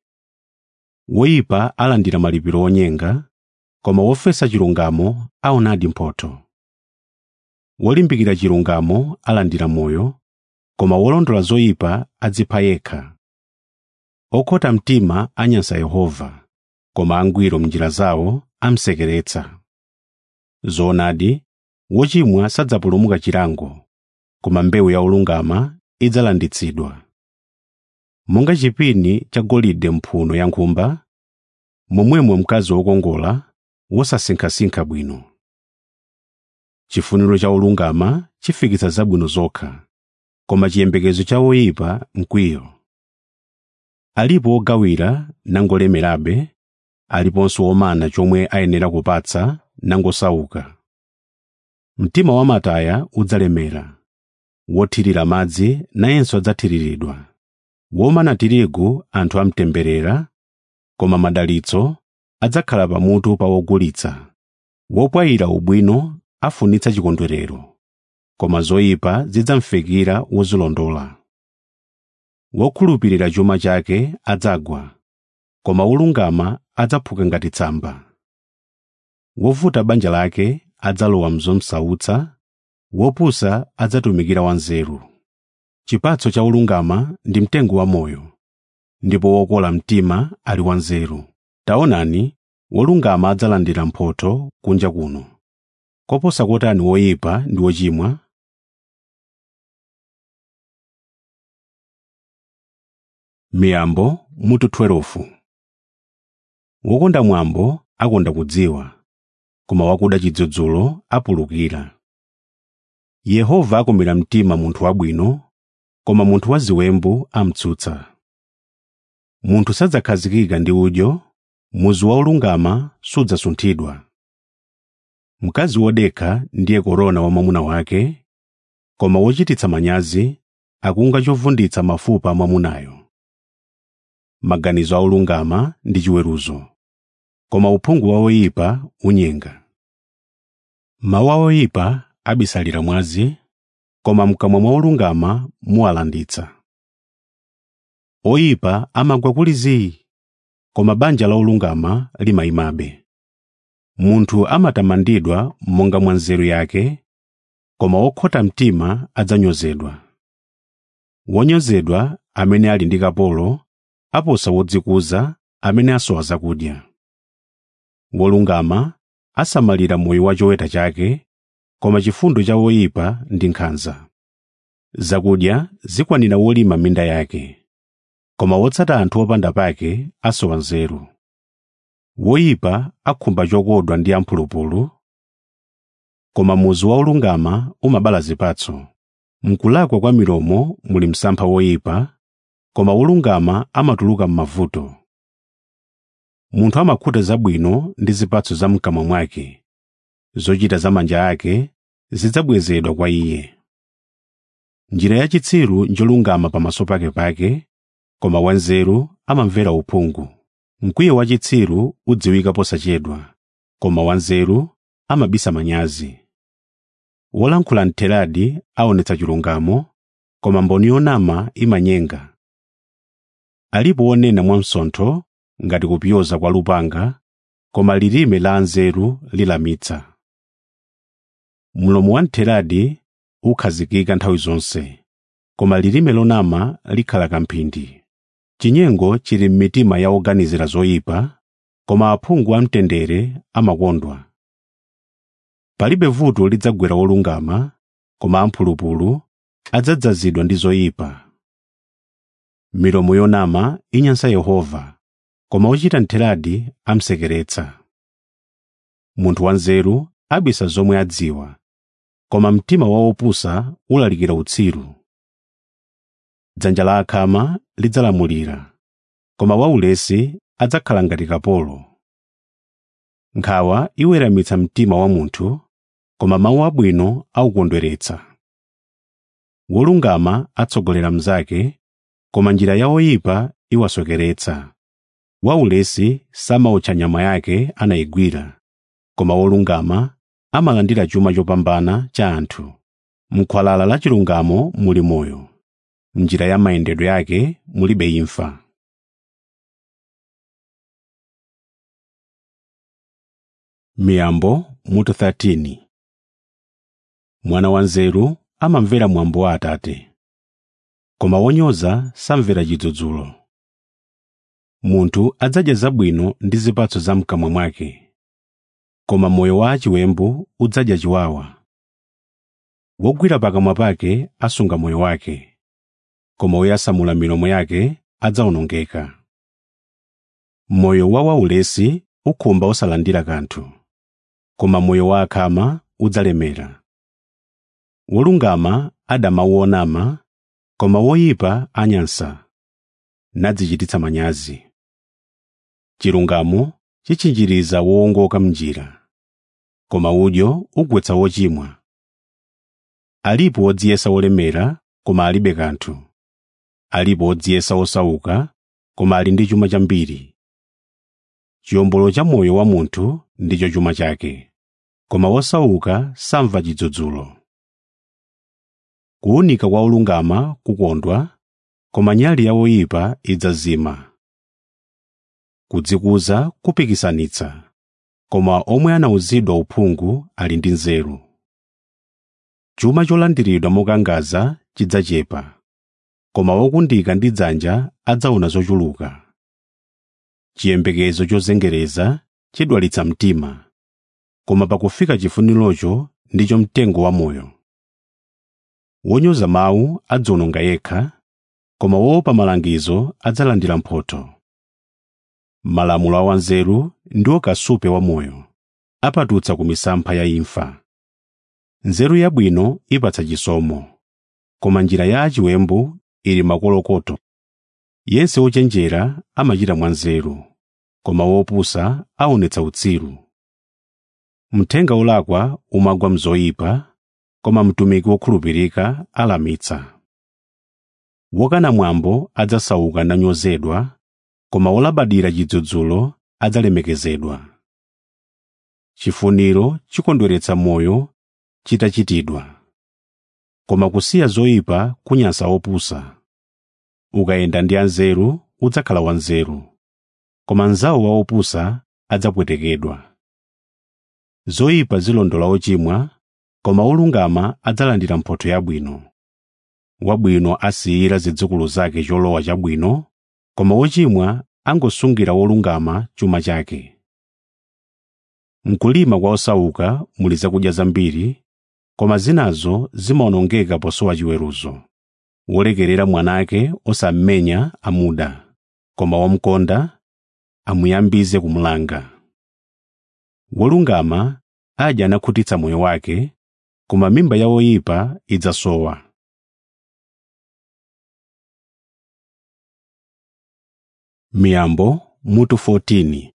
woyipa alandira malipiro onyenga koma wofesa chilungamo aonadi mphotho wolimbikira chilungamo alandira moyo koma wolondola zoyipa adzipha yekha okhota mtima anyansa yehova koma angwiro m'njira zawo amsekeretsa zoonadi wochimwa sadzapulumuka chilango koma mbewu ya olungama idzalanditsidwa monga chipini cha golide mphuno ya nkhumba momwemo mkazi wokongola wosasinkhasinkha bwino chifuniro cha olungama chifikitsa zabwino zokha koma chiyembekezo cha oyipa mkwiyo alipo ogawira nangolemerabe aliponso womana chomwe ayenera kupatsa nangosauka mtima wamataya udzalemera wothirira madzi nayenso adzathiriridwa womana tirigu anthu amtemberera koma madalitso adzakhala pamutu pa wogulitsa wopwayira ubwino afunitsa chikondwerero koma zoyipa zidzamfikira wozilondola wokhulupirira chuma chake adzagwa koma wolungama adzaphuka ngati tsamba wovuta banja lake adzalowa mzomsautsa wopusa adzatumikira wanzeru chipatso cha olungama ndi mtengo wa moyo ndipo wokola mtima ali wanzeru taonani wolungama adzalandira mphotho kunja kuno koposa kotani woyipa ndi wochimwa miyambo mutu 12 wokonda mwambo akonda kudziwa koma wakuda chidzudzulo apulukira yehova akomera mtima munthu wabwino koma munthu waziwembu amtsutsa munthu sadzakhazikika ndi udyo muzu wa olungama sudzasunthidwa mkazi wodekha ndiye korona wa mwamuna wake koma wochititsa manyazi akunga chovunditsa mafupa a mwamunayo maganizo a olungama ndi chiweruzo koma uphungu wa oyipa unyenga mawu a oyipa abisalira mwazi koma mkamwa mwa olungama muwalanditsa oyipa amagwa kuli zii koma banja la olungama limayimabe munthu amatamandidwa monga mwa nzeru yake koma wokhota mtima adzanyozedwa wonyozedwa amene ali ndi kapolo aposa wodzikuza amene asowa zakudya wolungama asamalira moyo wa choweta chake koma chifundo cha woyipa ndi nkhanza zakudya zikwanira wolima minda yake koma wotsata anthu opanda pake asowa nzeru woyipa akhumba chokodwa ndi amphulupulu koma muzu wa olungama umabala zipatso mkulakwa kwa milomo muli msampha woyipa koma wolungama amatuluka m'mavuto munthu amakhuta zabwino ndi zipatso za mkamwa mwake zochita za manja ake zidzabwezedwa kwa iye njira ya chitsiru njolungama pamaso pake pake koma wanzeru amamvera uphungu mkwiyo wa chitsiru udziwika posachedwa koma wanzeru amabisa manyazi wolankhula mtheradi aonetsa chilungamo koma mboni yonama imanyenga alipo wonena mwamsontho ngati kupyoza kwa lupanga koma lilime la anzeru lilamitsa mlomo wa mtheradi ukhazikika nthawi zonse koma lilime lonama likhala kamphindi chinyengo chili m'mitima ya oganizira zoyipa koma aphungu amtendere amakondwa palibe vuto lidzagwera wolungama koma amphulupulu adzadzazidwa ndi zoyipa milomo yonama inyansa yehova koma ochita ntheradi amsekeretsa munthu wanzeru abisa zomwe adziwa koma mtima wa opusa ulalikira utsiru dzanja la akhama lidzalamulira koma waulesi adzakhala ngati kapolo nkhawa iweramitsa mtima wa munthu koma mawu abwino aukondweretsa wolungama atsogolera mnzake koma njira ya oyipa iwasokeretsa waulesi samaotcha nyama yake anayigwira koma wolungama amalandira chuma chopambana cha anthu m'khwalala la chilungamo muli moyo m'njira ya mayendedwe yake mulibe imfa miyambo mutu 13 mwana wanzeru amamvera mwambo wa atate koma wonyoza samvera chidzudzulo munthu adzadya zabwino ndi zipatso za mkamwa mwake koma moyo wa achiwembu udzadya chiwawa wogwira pakamwa pake asunga moyo wake koma woyasamula milomo yake adzawonongeka moyo wa waulesi ukhumba osalandira kanthu koma moyo wa akhama udzalemera wolungama adama wonama koma woyipa anyansa nadzichititsa manyazi chilungamo chichinjiriza wowongoka mnjira koma udyo ugwetsa wochimwa alipo wodziyesa wolemera koma alibe kanthu alipo wodziyesa wosauka koma ali ndi chuma chambiri chiyombolo cha moyo wa munthu ndicho chuma chake koma wosauka samva chidzudzulo kuwunika kwa olungama kukondwa koma nyali ya woyipa idzazima kudzikuza kupikisanitsa koma omwe anawuzidwa uphungu ali ndi nzeru chuma cholandiridwa mokangaza chidzachepa koma wokundika ndi dzanja adzaona zochuluka chiyembekezo chozengereza chidwalitsa mtima koma pakufika chifunirocho ndicho mtengo wa moyo wonyoza mawu adzawononga yekha koma woopa malangizo adzalandira mphotho malamulo a wanzeru ndiwo kasupe wa moyo apatutsa ku misampha ya imfa nzeru yabwino ipatsa chisomo koma njira ya achiwembu ili makolokoto yense wochenjera amachita mwanzeru koma wopusa aonetsa utsiru mthenga wolakwa umagwa mzoyipa koma mtumiki wokhulupirika alamitsa wokana mwambo adzasauka nanyozedwa koma wolabadira chidzudzulo adzalemekezedwa chifuniro chikondweretsa moyo chitachitidwa koma kusiya zoyipa kunyansa opusa ukayenda ndi anzeru udzakhala wanzeru koma mnzawo wa opusa adzapwetekedwa zoyipa zilondola ochimwa koma olungama adzalandira mphotho yabwino wabwino asiyira zidzukulu zake cholowa chabwino koma wochimwa angosungira wolungama chuma chake mkulima kwa osauka muli zakudya zambiri koma zinazo zimawonongeka posowa chiweruzo wolekerera mwanake osammenya amuda koma wamkonda amuyambize kumulanga wolungama adya anakhutitsa moyo wake koma mimba ya woyipa idzasowa miyambo mutu 14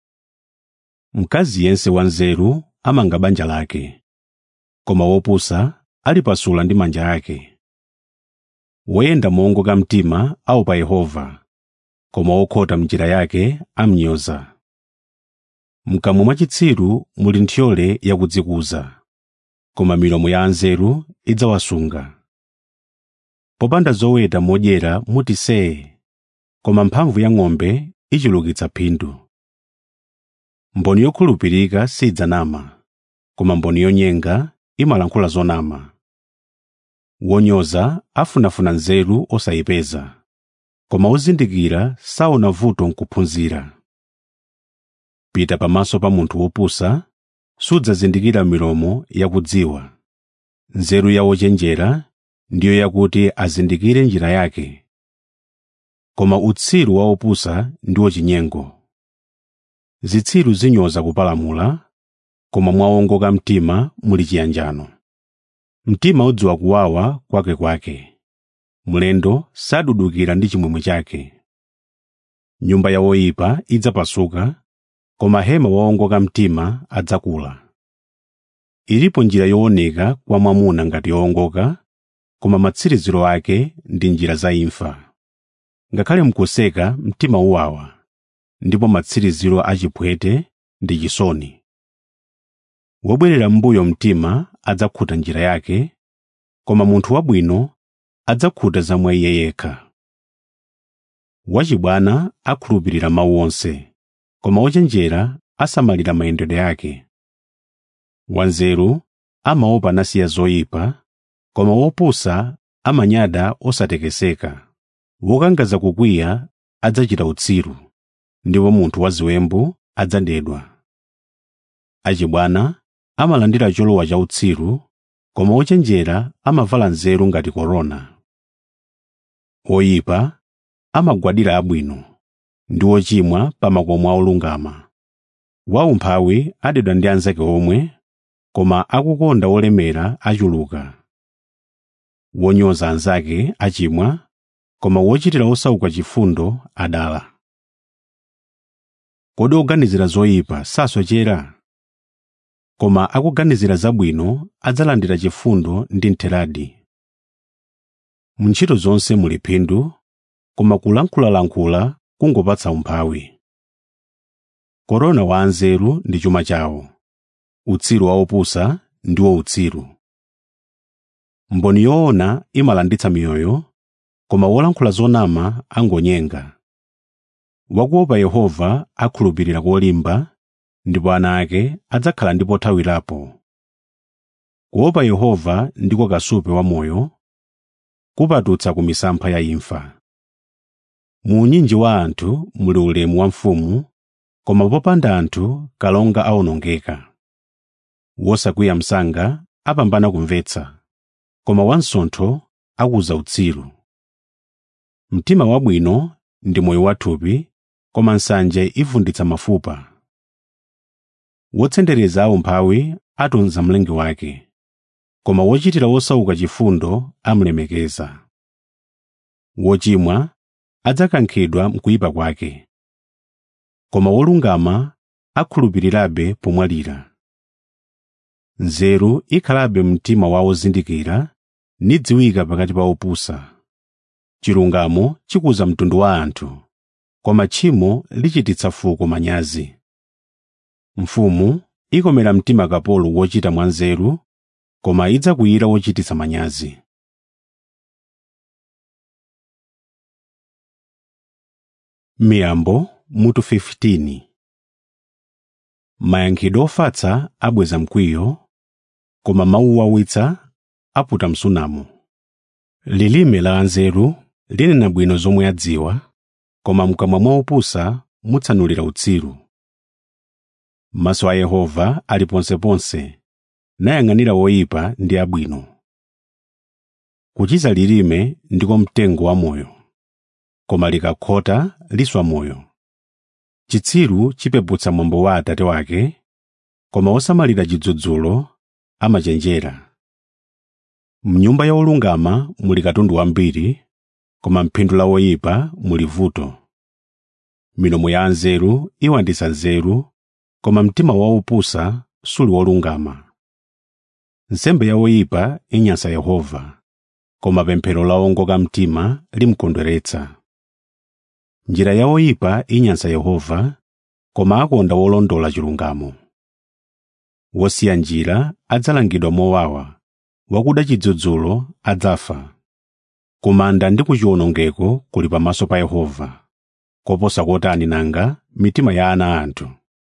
mkazi yense wanzeru amanga banja lake koma wopusa alipasula ndi manja ake woyenda moongoka mtima aopa yehova koma wokhota mnjira yake amnyoza mkamwa mwa chitsiru muli nthyole yakudzikuza koma milomo ya anzeru idzawasunga popanda zoweta modyera muti see koma mphamvu ya ng'ombe ichulukitsa phindu mboni yokhulupirika sidzanama koma mboni yonyenga imalankhula zonama wonyoza afunafuna nzeru osayipeza koma ozindikira saona vuto nkuphunzira pita pamaso pa munthu wopusa sudzazindikira milomo yakudziwa nzeru ya wochenjera ndiyo yakuti azindikire njira yake koma utsiru wa opusa ndiwo chinyengo zitsiru zinyoza kupalamula koma mwawongoka mtima muli chiyanjano mtima udziwa kuwawa kwakekwake mlendo sadudukira ndi chimwemwe chake nyumba ya woyipa idzapasuka koma hema wowongoka mtima adzakula ilipo njira yooneka kwa mwamuna ngati yowongoka koma matsiriziro ake ndi njira za imfa ngakhale mkuseka mtima uwawa ndipo matsiriziro achiphwete ndi chisoni wobwerera m'mbuyo mtima adzakhuta njira yake koma munthu wabwino adzakhuta za mwa iye yekha wachibwana akhulupirira mawu onse koma wochenjera asamalira mayendedwe ake wanzeru amaopa nasiya zoyipa koma wopusa amanyada osatekeseka wokangaza kukwiya adzachita utsiru ndipo munthu waziwembu adzadedwa achibwana amalandira cholowa cha utsiru koma ochenjera amavala nzeru ngati korona oyipa amagwadira abwino ndi ochimwa pa makomo a olungama waumphawi adedwa ndi anzake omwe koma akukonda olemera achuluka wonyoza anzake achimwa koma wochitira osauka chifundo adala kodi oganizira zoyipa sasochera koma akuganizira zabwino adzalandira chifundo ndi ntheradi mu ntchito zonse muli phindu koma kulankhulalankhula kungopatsa umphawi korona wa anzeru ndi chuma chawo utsiru wa opusa ndiwo utsiru mboni yoona imalanditsa miyoyo koma wolankhula zonama angonyenga wakuopa yehova akhulupirira kolimba ndipo ana ake adzakhala ndi pothawirapo kuopa yehova ndiko kasupe wa moyo kupatutsa ku misampha ya imfa mu unyinji wa anthu muli ulemu wa mfumu koma popanda anthu kalonga awonongeka wosakwiya msanga apambana kumvetsa koma wansontho akuza utsiru mtima wabwino ndi moyo wathupi koma nsanje ivunditsa mafupa wotsendereza aumphawi atunza mlengi wake koma wochitira wosauka chifundo amulemekeza wochimwa adzakankhidwa mkuyipa kwake koma wolungama akhulupirirabe pomwalira nzeru ikhalabe mtima wa ozindikira nidziwika pakati pa opusa chilungamo chikuza mtundu wa anthu koma tchimo lichititsa fuko manyazi mfumu ikomera mtima kapolo wochita mwanzeru koma idzakwiyira wochititsa manyazi miyambo mutu 15 mayankhidwe ofatsa abweza mkwiyo koma mawu owawitsa aputa msunamo lilime la anzeru linena bwino zomwe adziwa koma mkamwa mwa opusa mutsanulira utsiru maso a yehova ali ponseponse nayang'anira woyipa ndi abwino kuchiza lilime ndiko mtengo wa moyo koma likakhota liswa moyo chitsiru chipeputsa mwambo wa atate wake koma osamalira chidzudzulo amachenjera mnyumba ya olungama muli katundu wambiri koma mphindu la woyipa muli vuto milomo ya anzeru iwanditsa nzeru koma mtima wa opusa suli wolungama nsembe ya woyipa inyansa yehova koma pemphero la owongoka mtima limkondweretsa njira ya oyipa inyansa yehova koma akonda wolondola chilungamo wosiya njira adzalangidwa mowawa wakuda chidzudzulo adzafa kumanda ndi kuchiwonongeko kuli pamaso pa yehova koposa kotani nanga mitima ya ana anthu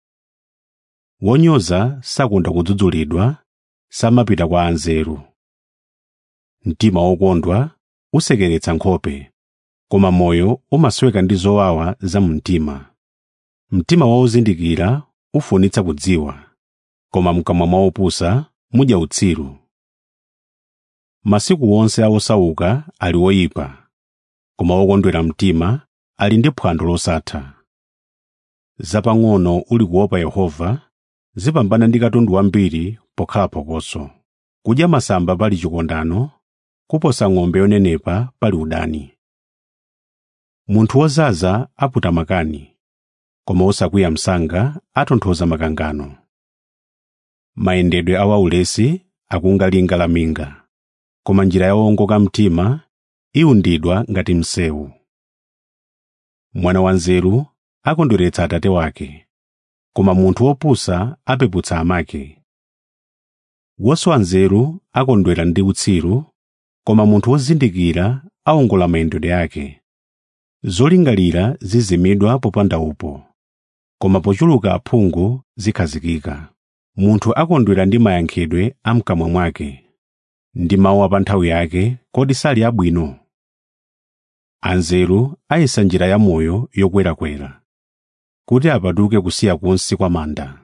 wonyoza sakonda kudzudzulidwa samapita kwa anzeru mtima wokondwa usekeretsa nkhope koma moyo umasweka ndi zowawa za mumtima mtima waozindikira ufunitsa kudziwa koma mkamwa mwa opusa mudya utsiru masiku onse a osauka ali oyipa koma wokondwera mtima ali ndi phwando losatha zapang'ono uli kuopa yehova zipambana ndi katundu wambiri pokhala phokoso kudya masamba pali chikondano kuposa ng'ombe yonenepa pali udani munthu wozaza aputa makani koma osakwiya msanga atonthoza makangano mayendedwe a waulesi akunga linga la minga koma njira ya owongoka mtima iwundidwa ngati msewu mwana wanzeru akondweretsa atate wake koma munthu wopusa apeputsa amake wosowa nzeru akondwera ndi utsiru koma munthu wozindikira awongola mayendedwe ake zolingalira zizimidwa popanda upo koma pochuluka aphungu zikhazikika munthu akondwera ndi mayankhidwe a mkamwa mwake ndi mawu a pa nthawi yake kodi sali abwino anzeru ayesa njira ya moyo yokwerakwera kuti apatuke kusiya kunsi kwa manda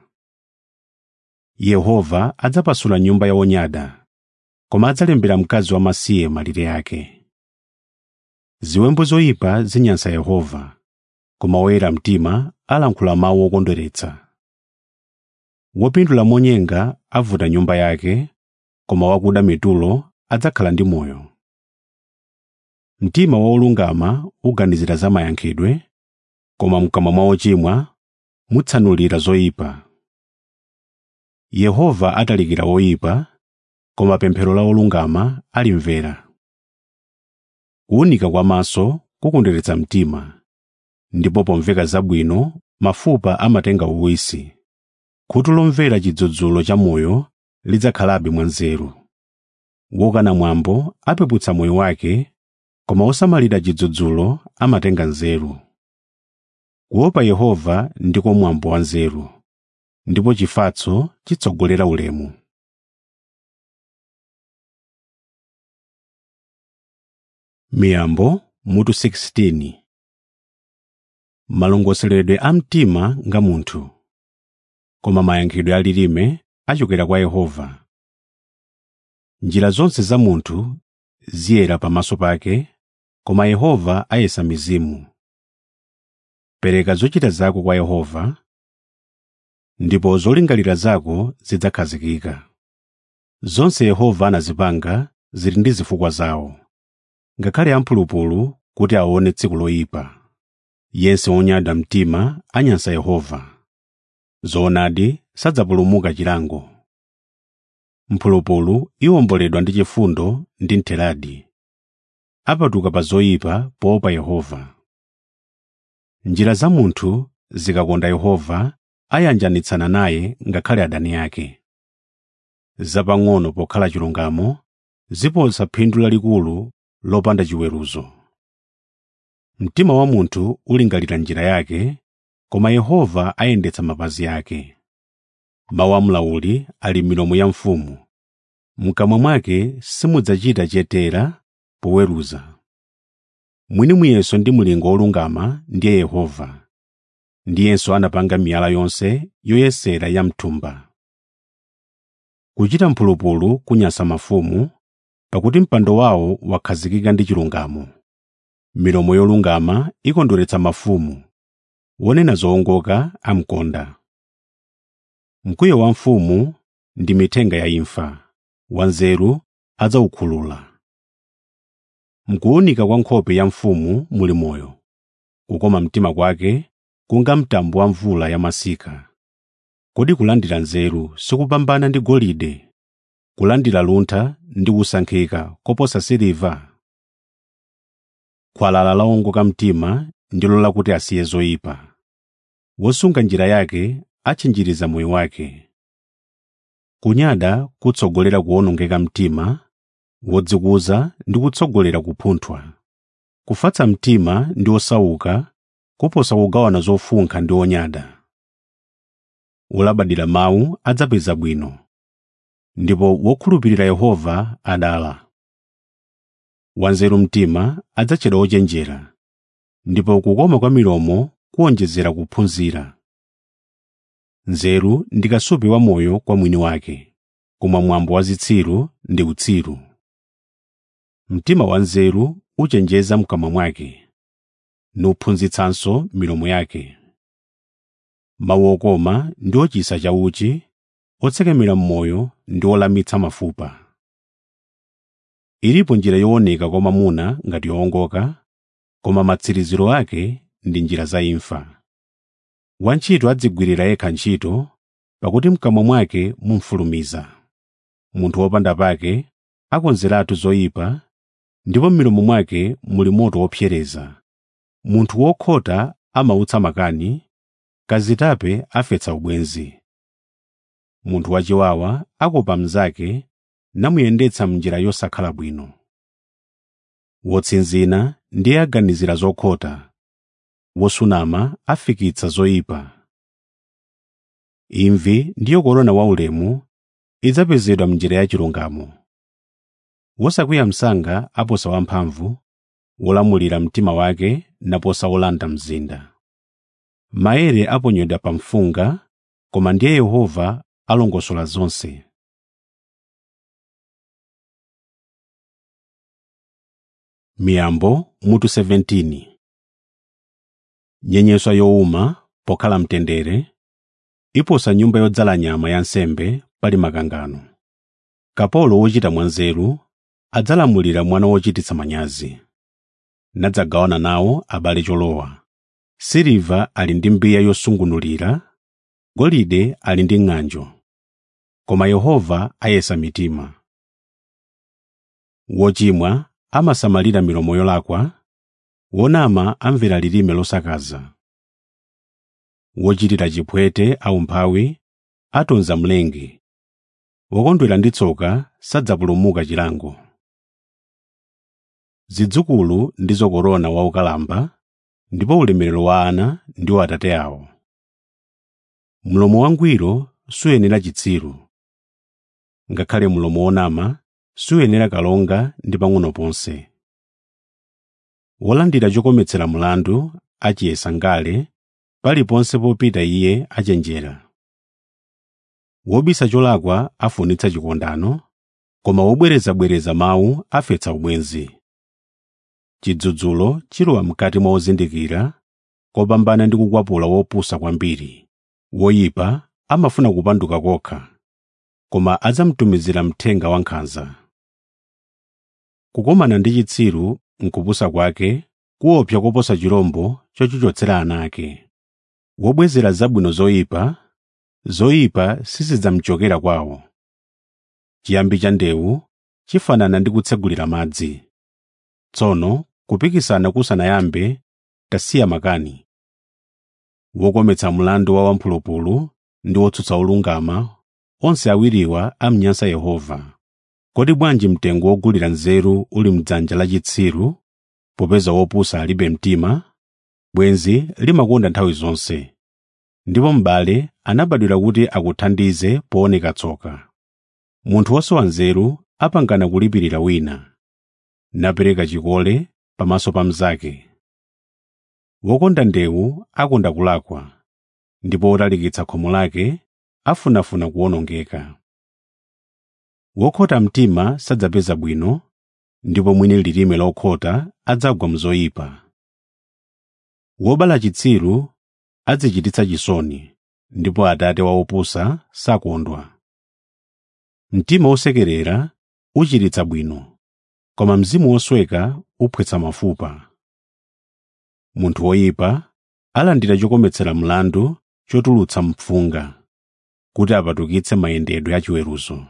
yehova adzapasula nyumba ya onyada koma adzalembera mkazi wamasiye malire ake ziwembu zoyipa zinyansa yehova koma woyera mtima alankhula mawu okondweretsa wopindula monyenga avuta nyumba yake koma wakuda mitulo adzakhala ndi moyo mtima wa olungama uganizira za mayankhidwe koma mkamwa mwa ochimwa mutsanulira zoyipa yehova atalikira woyipa koma pemphero la olungama alimvera kuwunika kwa maso kukondweretsa mtima ndipo pomveka zabwino mafupa amatenga uwisi khutu lomvera chidzudzulo cha moyo lidzakhalabe mwanzeru wokana mwambo apeputsa moyo wake koma osamalira chidzudzulo amatenga nzeru kuopa yehova ndiko mwambo wa nzeru ndipo chifatso chitsogolera ulemu miyambo mutu 16 malongosoledwe a mtima nga munthu koma mayankhidwe alilime achokera kwa yehova njira zonse za munthu ziyera pamaso pake koma yehova ayesa mizimu pereka zochita zako kwa yehova ndipo zolingalira zako zidzakhazikika zonse yehova anazipanga zili ndi zifukwa zawo ngakhale amphulupulu kuti aone tsiku loyipa yense wonyada mtima anyansa yehova zoonadi sadzapulumuka chilango mphulupulu iwomboledwa ndi chifundo ndi ntheladi apatuka pa zoyipa poopa yehova njira za munthu zikakonda yehova ayanjanitsana naye ngakhale adani ake zapang'ono pokhala chilungamo ziposa phindu lalikulu lopanda chiweruzo mtima wa munthu ulingalira njira yake koma yehova ayendetsa mapazi ake mawu a mlauli ali m'milomo ya mfumu mkamwa mwake simudzachita chetera poweruza mwini muyeso ndi mulingo wolungama ndiye yehova ndiyenso anapanga miyala yonse yoyesera ya mthumba kuchita mphulupulu kunyansa mafumu pakuti mpando wawo wakhazikika ndi chilungamo milomo yolungama ikondweretsa mafumu wonena zowongoka amkonda mkwiyo wa mfumu ndi mithenga ya imfa wanzeru adzawukhulula mkuwunika kwa nkhope ya mfumu muli moyo kukoma mtima kwake kunga mtambo wa mvula ya masika kodi kulandira nzeru sikupambana ndi golide kulandira luntha ndi kusankhika koposa siliva khwalala lawongoka mtima ndilo lakuti asiye zoyipa wosunga njira yake atchinjiriza moyo wake kunyada kutsogolera kuwonongeka mtima wodzikuza ndi kutsogolera kupunthwa kufatsa mtima ndi osauka kuposa kugawana zofunkha ndi onyada wolabadira mawu adzapeza bwino ndipo wokhulupirira yehova adala wanzeru mtima adzatchedwa ochenjera ndipo kukoma kwa milomo kuwonjezera kuphunzira nzeru ndi kasupe wa moyo kwa mwini wake koma mwambo wa zitsiru ndi utsiru mtima wa nzeru uchenjeza mkamwa mwake nuphunzitsanso milomo yake mawu okoma ndi ochisa chauchi otsekemera m'moyo ndi olamitsa mafupa ilipo njira yooneka kwa mwamuna ngati yowongoka koma matsiriziro ake ndi njira za imfa wantchito adzigwirira yekha ntchito pakuti mkamwa mwake mumfulumiza munthu wopanda pake akonzeratu zoyipa ndipo m'milomo mwake muli moto wopsereza munthu wokhota amautsa makani kazitape afetsa ubwenzi munthu wachiwawa akopa mnzake namuyendetsa m'njira yosakhala bwino wotsinzina ndiye aganizira zokhota wosunama afikitsa zoyipa imvi ndiyo korona waulemu idzapezedwa m'njira ya chilungamo wosakwiya msanga aposa wamphamvu wolamulira mtima wake naposa wolanda mzinda maere aponyedwa pa mfunga koma ndiye yehova alongosola zonse miyambo mutu 17 nyenyeswa yowuma pokhala mtendere iposa nyumba yodzala nyama ya nsembe pali makangano kapolo wochita mwanzeru adzalamulira mwana wochititsa manyazi nadzagawana nawo abale cholowa siliva ali ndi mbiya yosungunulira golide ali ndi ng'anjo koma yehova ayesa mitima wochimwa amasamalira milomo yolakwa wonama amvera lilime losakaza wochitira chipwete aumphawi atonza mlengi wokondwera ndi tsoka sadzapulumuka chilango zidzukulu ndizo korona waukalamba ndipo ulemerero wa ana ndiwo atate awo mlomo wangwiro suyenera chitsiru ngakhale mlomo wonama suyenera kalonga ndi pang'ono ponse wolandira chokometsera mlandu achiyesa ngale paliponse popita iye achenjera wobisa cholakwa afunitsa chikondano koma wobwerezabwereza mawu afetsa ubwenzi chidzudzulo chilowa mkati mwa ozindikira kopambana ndi kukwapula wopusa kwambiri woyipa amafuna kupanduka kokha koma adzamtumizira mthenga wankhanza kukomana ndi chitsiru nkupusa kwake kuopsa koposa chirombo chochichotsera ana ake wobwezera zabwino zoyipa zoyipa sizidzamchokera kwawo chiyambi cha ndewu chifanana ndi kutsegulira madzi tsono kupikisana kusanayambe tasiya makani wokometsa mlandu wa wamphulupulu ndi wotsutsa olungama onse awiriwa amnyansa yehova kodi bwanji mtengo wogulira nzeru uli mdzanja la chitsiru popeza wopusa alibe mtima bwenzi limakonda nthawi zonse ndipo m'bale anabadwira kuti akuthandize pooneka tsoka munthu wosowa nzeru apangana kulipirira wina napereka chikole pamaso pa mnzake wokonda ndewu akonda kulakwa ndipo wotalikitsa khomo lake afunafuna kuwonongeka wokhota mtima sadzapeza bwino ndipo mwini lilime lokhota adzagwa mzoyipa wobala chitsiru adzichititsa chisoni ndipo atate wa opusa sakondwa mtima wosekerera uchiritsa bwino koma mzimu wosweka uphwetsa mafupa munthu woyipa alandira chokometsera mlandu chotulutsa mfunga kuti apatukitse mayendedwe achiweruzo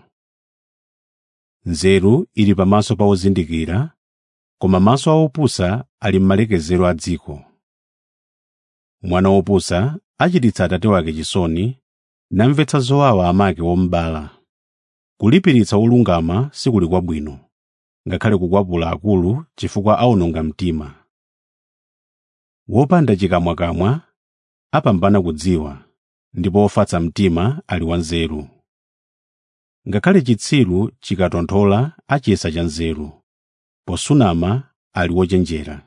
nzeru ili pamaso pa ozindikira koma maso a opusa ali m'malekezero a dziko mwana wopusa achititsa atate wake chisoni namvetsa zowawa amake womubala kulipiritsa olungama sikuli kwabwino ngakhale kukwapula akulu chifukwa awononga mtima wopanda chikamwakamwa apambana kudziwa ndipo wofatsa mtima ali wanzeru ngakhale chitsiru chikatonthola achiyesa cha nzeru posunama ali wochenjera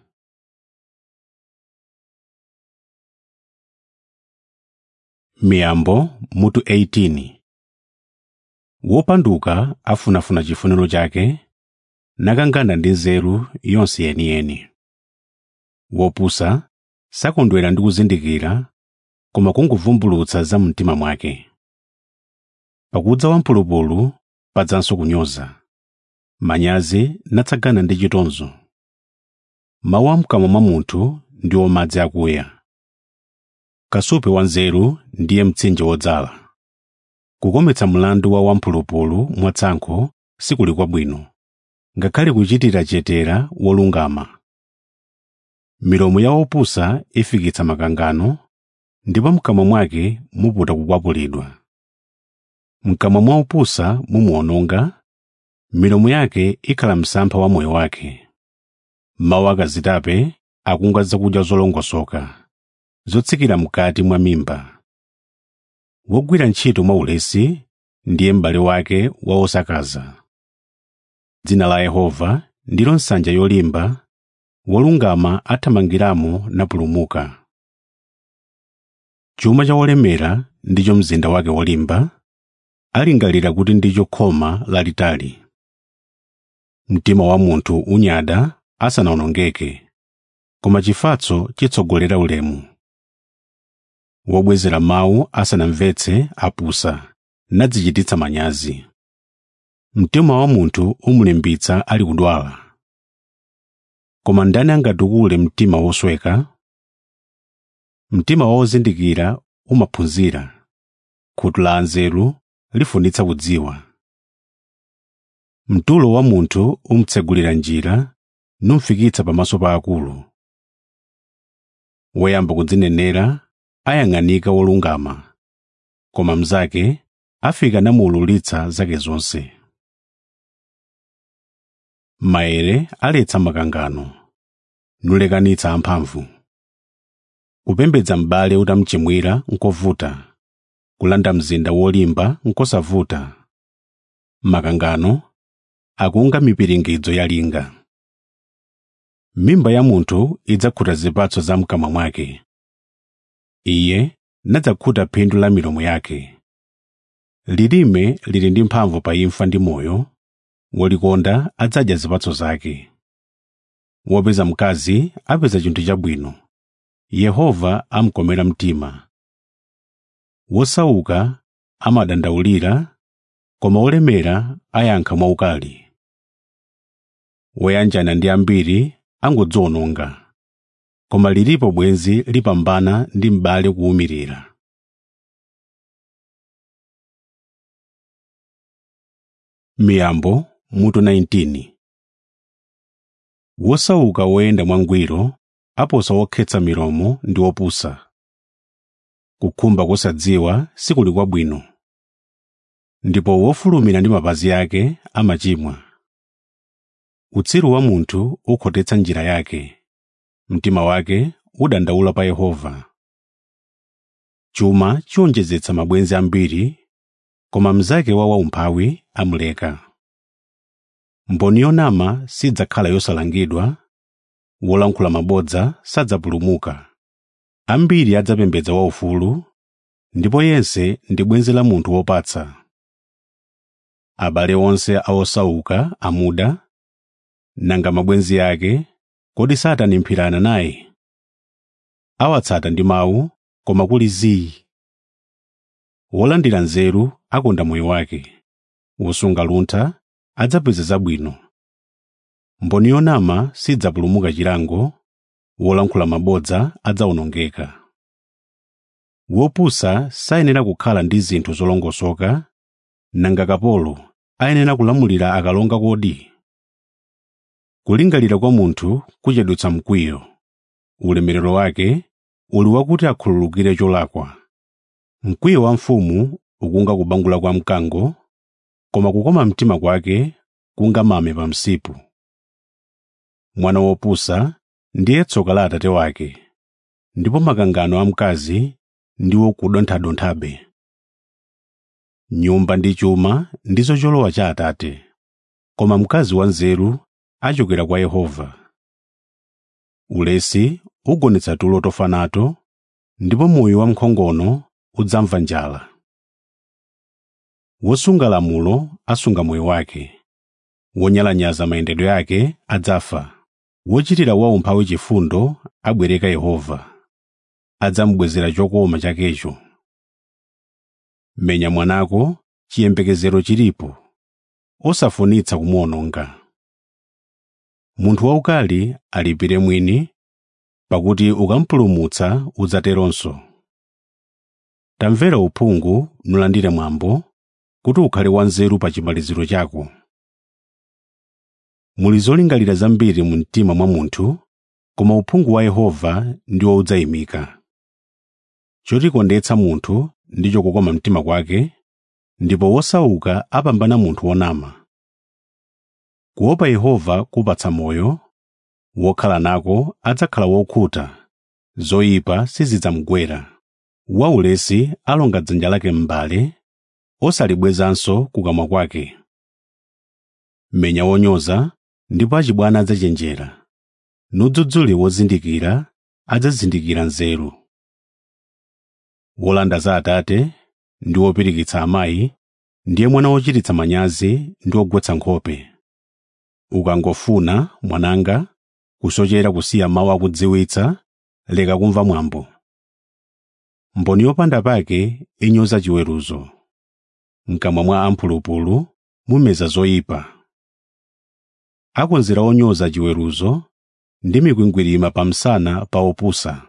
miyambo mutu 18 wopanduka afunafuna chifuniro chake nakangana ndi nzeru yonse yeniyeni wopusa sakondwera ndi kuzindikira koma kungovumbulutsa za mtima mwake pakudza wamphulupulu padzanso kunyoza manyazi natsagana ndi chitonzo mawu amkamwa mwa munthu ndiwo madzi akuya kasupe wa nzeru ndiye mtsinje wodzala kukometsa mlandu wa wamphulupulu mwatsankho sikuli kwabwino ngakhale kuchitira chetera wolungama milomo ya opusa ifikitsa makangano ndipo mkamwa mwake muputa kukwapulidwa mkamwa mwa opusa mumuwononga milomo yake ikhala msampha wa moyo wake mawu akazitape akunga zakudya zolongosoka zotsikira mkati mwa mimba wogwira ntchito mwaulesi ndiye m'bale wake wa osakaza dzina la yehova ndilo nsanja yolimba wolungama athamangiramo napulumuka chuma cha wolemera ndicho mzinda wake wolimba alingalira kuti ndicho khoma lalitali mtima wa munthu unyada asanawonongeke koma chifatso chitsogolera ulemu wobwezera mawu asanamvetse apusa nadzichititsa manyazi mtima wa munthu umulimbitsa ali kudwala koma ndani angatukule mtima wosweka mtima wozindikira umaphunzira khutu la anzeru lifunitsa kudziwa mtulo wa munthu umtsegulira njira numfikitsa pamaso pa akulu woyamba kudzinenera ayang'anika wolungama koma mnzake afika namuululitsa zake zonse maere aletsa makangano nulekanitsa amphamvu kupembedza m'bale utamchimwira nkovuta kulanda mzinda wolimba nkosavuta makangano akunga mipiringidzo yalinga mimba ya munthu idzakhuta zipatso za mkamwa mwake iye nadzakhuta phindu la milomo yake lilime lili ndi mphamvu pa imfa ndi moyo wolikonda adzadya zipatso zake wopeza mkazi apeza chinthu chabwino yehova amkomera mtima wosauka amadandaulira koma wolemera ayankha mwaukali woyanjana ndi ambiri angodziwononga koma lilipo bwenzi lipambana ndi m'bale kuwumirira miyambo mutu 19 wosauka woyenda mwangwiro aposa wokhetsa milomo ndi wopusa kukhumba kosadziwa sikuli kwabwino ndipo wofulumira ndi mapazi ake amachimwa utsiru wa munthu ukhotetsa njira yake mtima wake udandaula pa yehova chuma chiwonjezetsa mabwenzi ambiri koma mnzake wa waumphawi amuleka mboni yonama sidzakhala yosalangidwa wolankhula mabodza sadzapulumuka ambiri adzapembedza waufulu ndipo yense ndi bwenzi la munthu wopatsa abale onse a osauka amuda nanga mabwenzi ake kodi satanimphirana naye awatsata ndi mawu koma kuli zii wolandira nzeru akonda moyo wake wosunga luntha adzapeza zabwino mboni yonama sidzapulumuka chilango wolankhula mabodza adzawonongeka wopusa sayenera kukhala ndi zinthu zolongosoka nanga kapolo ayenera kulamulira akalonga kodi kulingalira kwa munthu kuchedwetsa mkwiyo ulemerero wake uli wakuti akhululukire cholakwa mkwiyo wa mfumu ukunga kubangula kwa mkango koma kukoma mtima kwake kunga mame pa msipu mwana wopusa ndiye tsoka la atate wake ndipo makangano a mkazi ndiwo kudonthadonthabe nyumba ndi chuma ndizo cholowa cha atate koma mkazi wanzeru achokera kwa yehova ulesi ugonetsa tulo tofa nato ndipo moyo wa mkhongono udzamva njala wosunga lamulo asunga moyo wake wonyalanyaza mayendedwe ake adzafa wochitira waumphawi chifundo abwereka yehova adzamubwezera chokoma chakecho menya mwanako chiyembekezero chilipo osafunitsa kumuwononga munthu waukali alipire mwini pakuti ukampulumutsa udzateronso tamvera uphungu nulandire mwambo kuti ukhale wanzeru pa chimaliziro chako muli zolingalira zambiri mu mtima mwa munthu koma uphungu wa yehova ndiwo udzayimika chotikondetsa munthu ndicho kukoma mtima kwake ndipo wosauka apambana munthu wonama kuopa yehova kupatsa moyo wokhala nako adzakhala wokhuta zoyipa sizidzamugwera waulesi alonga dzanja lake m'mbale osalibwezanso kukamwa kwake menya wonyoza ndipo achibwana adzachenjera nudzudzule wozindikira adzazindikira nzeru wolanda za atate ndi wopirikitsa amayi ndiye mwana wochititsa manyazi ndi wogwetsa nkhope ukangofuna mwananga kusochera kusiya mawu akudziwitsa leka kumva mwambo mboni yopanda pake inyoza chiweruzo mkamwa mwa amphulupulu mumeza zoyipa akonzera onyoza chiweruzo ndi mikwingwirima pamsana pa opusa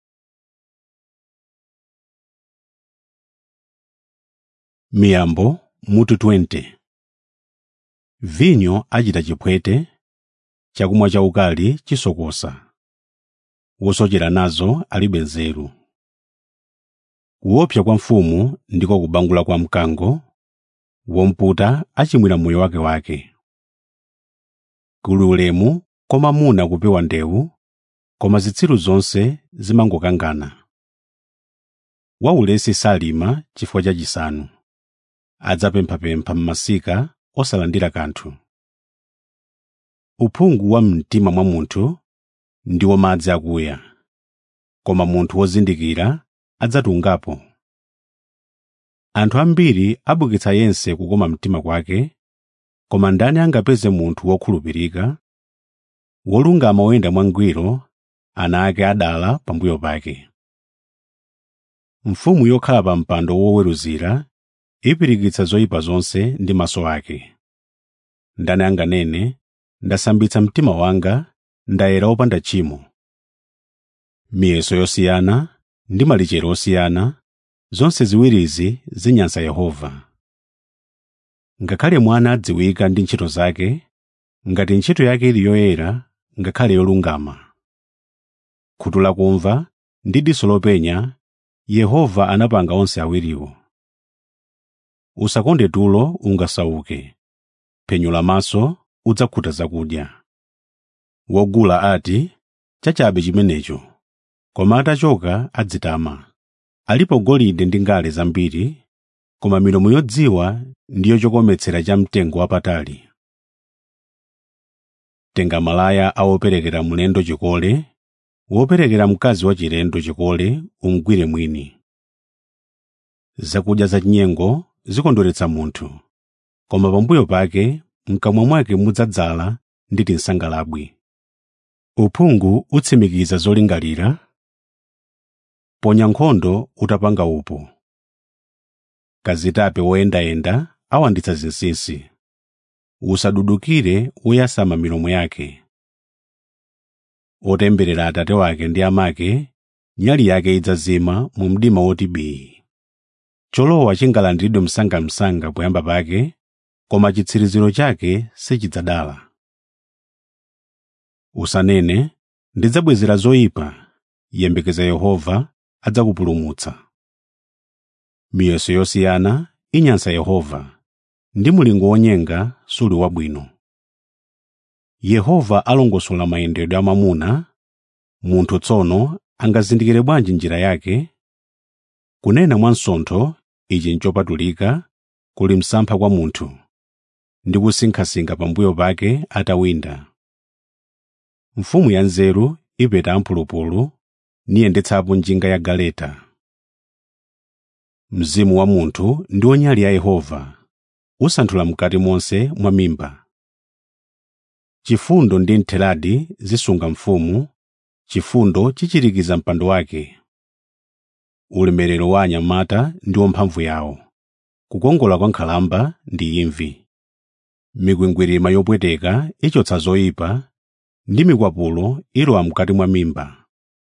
miyambo mutu 20 vinyo achita chipwete chakumwa chaukali chisokosa wosochera nazo alibe nzeru kuopsa kwa mfumu ndiko kubangula kwa mkango womputa achimwira moyo wake wake kuli ulemu kwa mwamuna kupewa ndewu koma zitsiru zonse zimangokangana waulesi salima chifukwa cha chisanu adzapemphapempha m'masika osalandira kanthu uphungu wa mtima mwa munthu ndiwo madzi akuya koma munthu wozindikira adzatungapo anthu ambiri abukitsa yense kukoma mtima kwake koma ndani angapeze munthu wokhulupirika wolungama woyenda mwangwiro ana ake adala pambuyo pake mfumu yokhala pa mpando woweruzira ipirikitsa zoyipa zonse ndi maso ake ndani anganene ndasambitsa mtima wanga ndayera opanda tchimo miyeso yosiyana ndi malichero osiyana zonse ziwirizi zinyansa yehova ngakhale mwana adziwika ndi ntchito zake ngati ntchito yake ili yoyera ngakhale yolungama khutu lakumva ndi diso lopenya yehova anapanga onse awiriwo usakonde tulo ungasauke phenyo lamaso udzakhuta zakudya wogula ati chachabe chimenecho koma atachoka adzitama alipo golide ndi ngale zambiri koma milomo yodziwa ndiyo chokometsera cha mtengo wapatali tenga malaya a woperekera mlendo chikole woperekera mkazi wachilendo chikole umgwire mwini zakudya zachinyengo zikondweretsa munthu koma pambuyo pake mkamwa mwake mudzadzala ndi tinsangalabwi uphungu utsimikiza zolingalira ponya nkhondo utapanga upo kazitape woyendayenda awanditsa zinsinsi usadudukire woyasama milomo yake otemberera atate wake ndi amake nyali yake idzazima mu mdima woti bii cholowa chingalandiridwe msangamsanga poyamba pake koma chitsiriziro chake sichidzadala usanene ndidzabwezera zoyipa yembekeza yehova adzakupulumutsa miyeso yosiyana inyansa yehova ndi mulingo wonyenga suli wabwino yehova alongosola mayendedwe a mwamuna munthu tsono angazindikire bwanji njira yake kunena mwansontho ichi nchopatulika kuli msampha kwa munthu ndi kusinkhasinkha pambuyo pake atawinda mfumu ya nzeru ipeta amphulupulu niyendetsapo njinga ya galeta mzimu wa munthu ndiwo nyali ya yehova usanthula mkati monse mwa mimba chifundo ndi ntheladi zisunga mfumu chifundo chichirikiza mpando wake ulemerero wa anyamata ndiwo mphamvu yawo kukongola kwa nkhalamba ndi imvi mikwingwirima yopweteka ichotsa zoyipa ndi mikwapulo ilowa mkati mwa mimba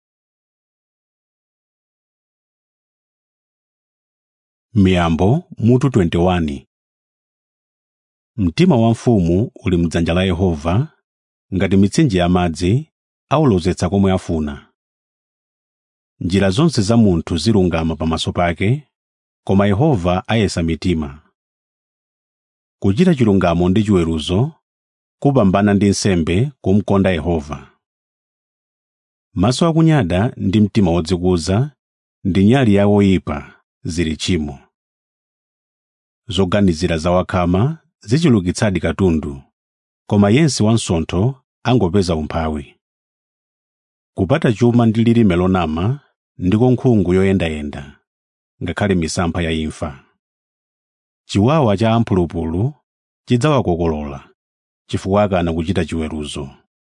miyambo mutu 21 mtima wa mfumu uli mdzanja la yehova ngati mitsinje ya madzi awulozetsa komwe afuna njira zonse za munthu zilungama pamaso pake koma yehova ayesa mitima kuchita chilungamo ndi chiweruzo kupambana ndi nsembe kumkonda yehova maso akunyada ndi mtima wodzikuza ndi nyali ya oyipa zili tchimo zoganizira za wakhama zichulukitsadi katundu koma yense wansontho angopeza umphawi kupata chuma ndi lilime lonama ndiko nkhungu yoyendayenda ngakhale misampha ya imfa chiwawa cha amphulupulu chidzawakokolola chifukwa akana kuchita chiweruzo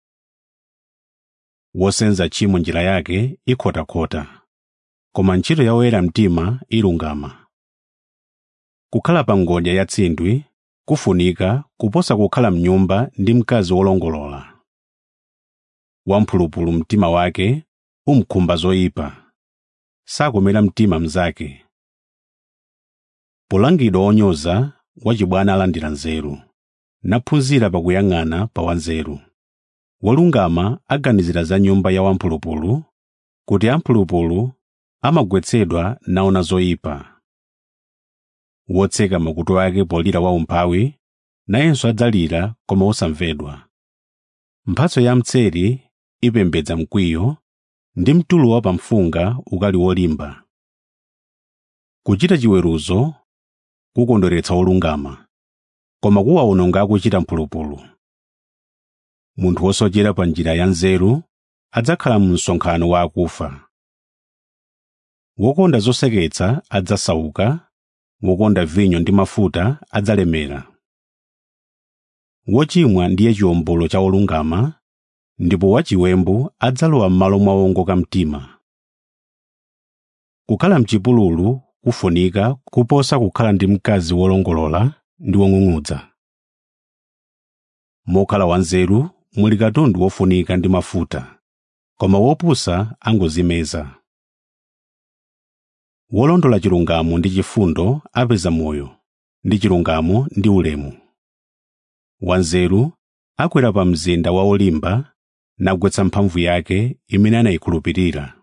wosenza tchimo njira yake ikhotakhota koma ntchito ya oyera mtima ilungama kukhala pa ngodya ya tsindwi kufunika kuposa kukhala mnyumba ndi mkazi wolongolola wamphulupulu mtima wake umkhumba zoyipa sakomera mtima mnzake polangidwa onyoza wachibwana alandira nzeru naphunzira pakuyang'ana pa wanzeru wolungama aganizira za nyumba ya wamphulupulu kuti amphulupulu amagwetsedwa naona zoyipa wotseka makutu ake polira waumphawi nayenso adzalira koma osamvedwa mphatso ya mtseri ipembedza mkwiyo ndi mtulo wa pamfunga ukali wolimba kuchita chiweruzo kukondweretsa olungama koma kuwawononga akuchita mphulupulu munthu wosochera pa njira ya nzeru adzakhala mu msonkhano wa akufa wokonda zoseketsa adzasauka wokonda vinyo ndi mafuta adzalemera wochimwa ndiye chiwombolo cha olungama ndipo wachiwembu adzalowa m'malo mwa owongoka mtima kukhala mchipululu kufunika kuposa kukhala ndi mkazi wolongolola ndi wong'ung'udza mokhala wanzeru muli katundu wofunika ndi mafuta koma wopusa angozimeza wolondola chilungamo ndi chifundo apeza moyo ndi chilungamo ndi ulemu wanzeru akwera pa mzinda wa olimba nagwetsa mphamvu yake imene anayikhulupirira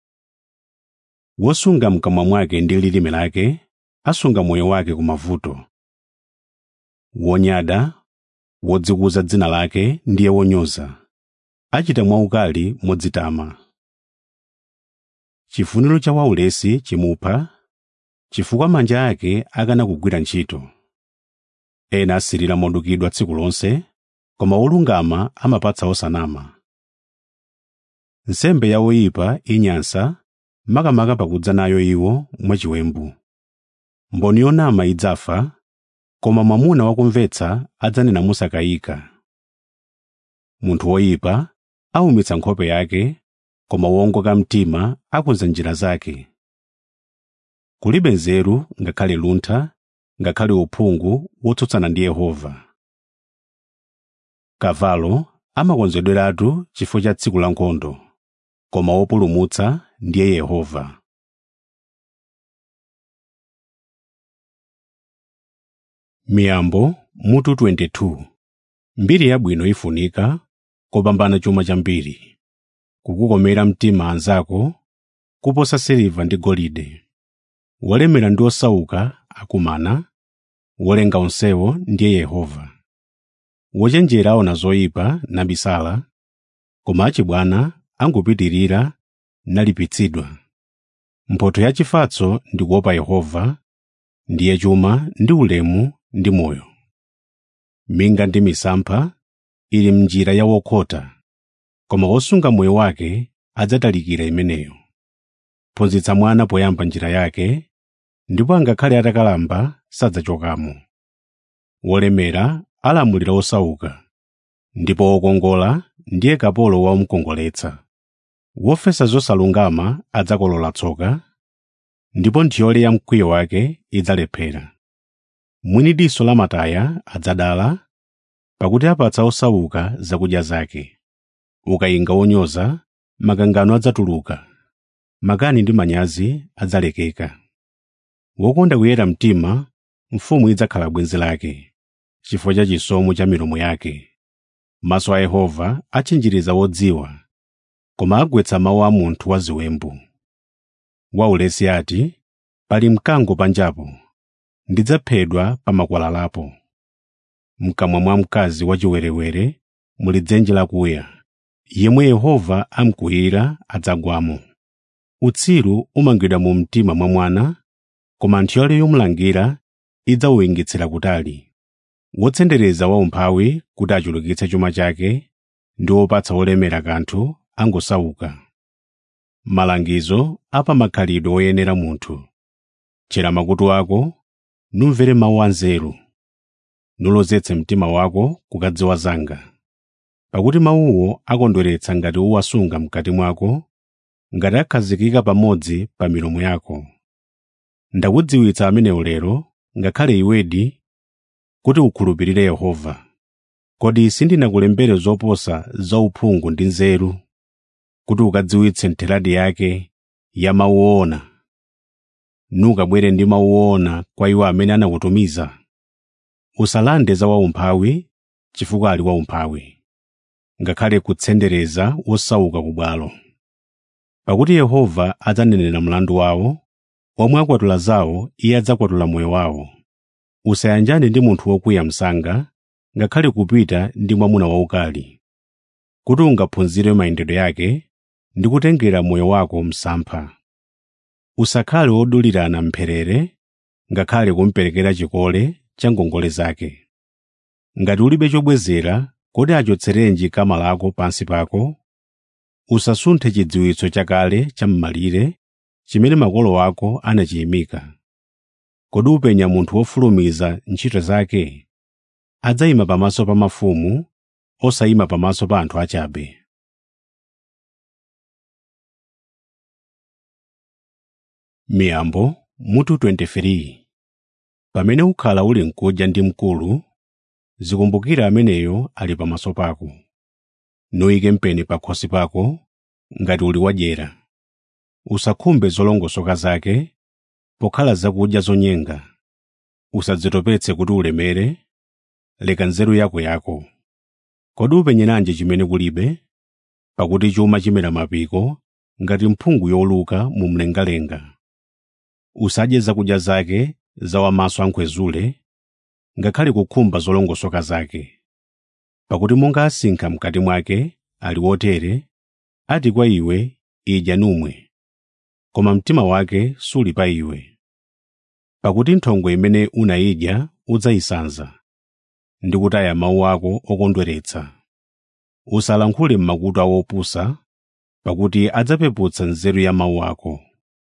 wosunga mkamwa mwake ndi lilime lake asunga moyo wake ku mavuto wonyada wodzikuza dzina lake ndiye wonyoza achita mwaukali modzitama chifuniro cha waulesi chimupha chifukwa manja ake akana kugwira ntchito ena asirira modukidwa tsiku lonse koma wolungama amapatsa osanama nsembe ya oyipa inyansa makamaka pakudza nayo iwo mwachiwembu mboni yonama idzafa koma mwamuna wakumvetsa adzanena mosakayika munthu woyipa aumitsa nkhope yake koma wowongoka mtima akonza njira zake kulibe nzeru ngakhale luntha ngakhale uphungu wotsutsana ndi yehova kavalo amakonzedweratu chifukwa cha tsiku la nkhondo koma wopulumutsa ndiye yehova miyambo mutu 22 mbiri yabwino ifunika kopambana chuma chambiri kukukomera mtima anzako kuposa siliva ndi golide wolemera ndi osauka akumana wolenga onsewo ndiye yehova wochenjera aona zoyipa nabisala koma achibwana angopitirira nalipitsidwa mphotho ya chifatso ndi kuopa yehova ndiye chuma ndi ulemu ndi moyo minga ndi misampha ili mnjira ya wokhota koma wosunga moyo wake adzatalikira imeneyo phunzitsa mwana poyamba njira yake ndipo angakhale atakalamba sadzachokamo wolemera alamulira osauka ndipo wokongola ndiye kapolo womkongoletsa wofesa zosalungama adzakolola tsoka ndipo nthiyole ya mkwiyo wake idzalephera mwini diso lamataya adzadala pakuti apatsa osauka zakudya zake ukayinga wonyoza makangano adzatuluka makani ndi manyazi adzalekeka wokonda kuyera mtima mfumu idzakhala bwenzi lake chifukwa cha chisomo cha milomo yake maso a yehova achinjiriza wodziwa koma agwetsa mawu a munthu waziwembu waulesi ati pali mkango panjapo ndidzaphedwa pa makwalalapo mkamwa mwa mkazi wachiwerewere muli dzenje lakuya yemwe yehova amkwiyira adzagwamo utsiru umangidwa mu mtima mwa mwana koma nthyole yomulangira idzawuyingitsira kutali wotsendereza waumphawi kuti achulukitse chuma chake ndi wopatsa wolemera kanthu angosauka malangizo apamakhalidwe woyenera munthu tchera makutu ako numvere mawu anzeru nulozetse mtima wako kukadziwa zanga pakuti mawuwo akondweretsa ngati uwasunga mkati mwako ngati akhazikika pamodzi pa milomo yako ndakudziwitsa amenewo lero ngakhale iwedi kuti ukhulupirire yehova kodi sindinakulembere zoposa zauphungu ndi nzeru kuti ukadziwitse ntheradi yake ya mawu owona nukabwere ndi mawu owona kwa iwo amene anakutumiza usalande za waumphawi chifukwa ali waumphawi ngakhale kutsendereza wosauka ku bwalo pakuti yehova adzanenera mlandu wawo omwe akwatula zawo iye adzakwatula moyo wawo usayanjane ndi munthu wokwiya msanga ngakhale kupita ndi mwamuna waukali kuti ungaphunzire mayendedwe yake ndi kutengera moyo wako msampha usakhale wodulirana mpherere ngakhale kumperekera chikole cha ngongole zake ngati ulibe chobwezera kodi achotserenji kama lako pansi pako usasunthe chidziwitso chakale cham'malire chimene makolo ako anachiyimika kodi upenya munthu wofulumiza ntchito zake adzayima pamaso pa mafumu osayima pamaso pa anthu achabe miyambo mutu 23 pamene ukhala uli nkudya ndi mkulu zikumbukira ameneyo ali pamaso pako nuyike mpeni pa khosi pako ngati uli wadyera usakhumbe zolongosoka zake pokhala zakudya zonyenga usadzitopetse kuti ulemere leka nzeru yako yako kodi upenyeranji chimene kulibe pakuti chuma chimera mapiko ngati mphungu yoluka mu mlengalenga usadye zakudya zake za wamaso ankhwezule ngakhale kukhumba zolongosoka zake pakuti monga asinkha mkati mwake ali wotere ati kwa iwe idya numwe koma mtima wake suli pa iwe pakuti nthongo imene unayidya udzayisanza ndi kutaya mawu ako okondweretsa usalankhule m'makutu awo opusa pakuti adzapeputsa nzeru ya mawu ako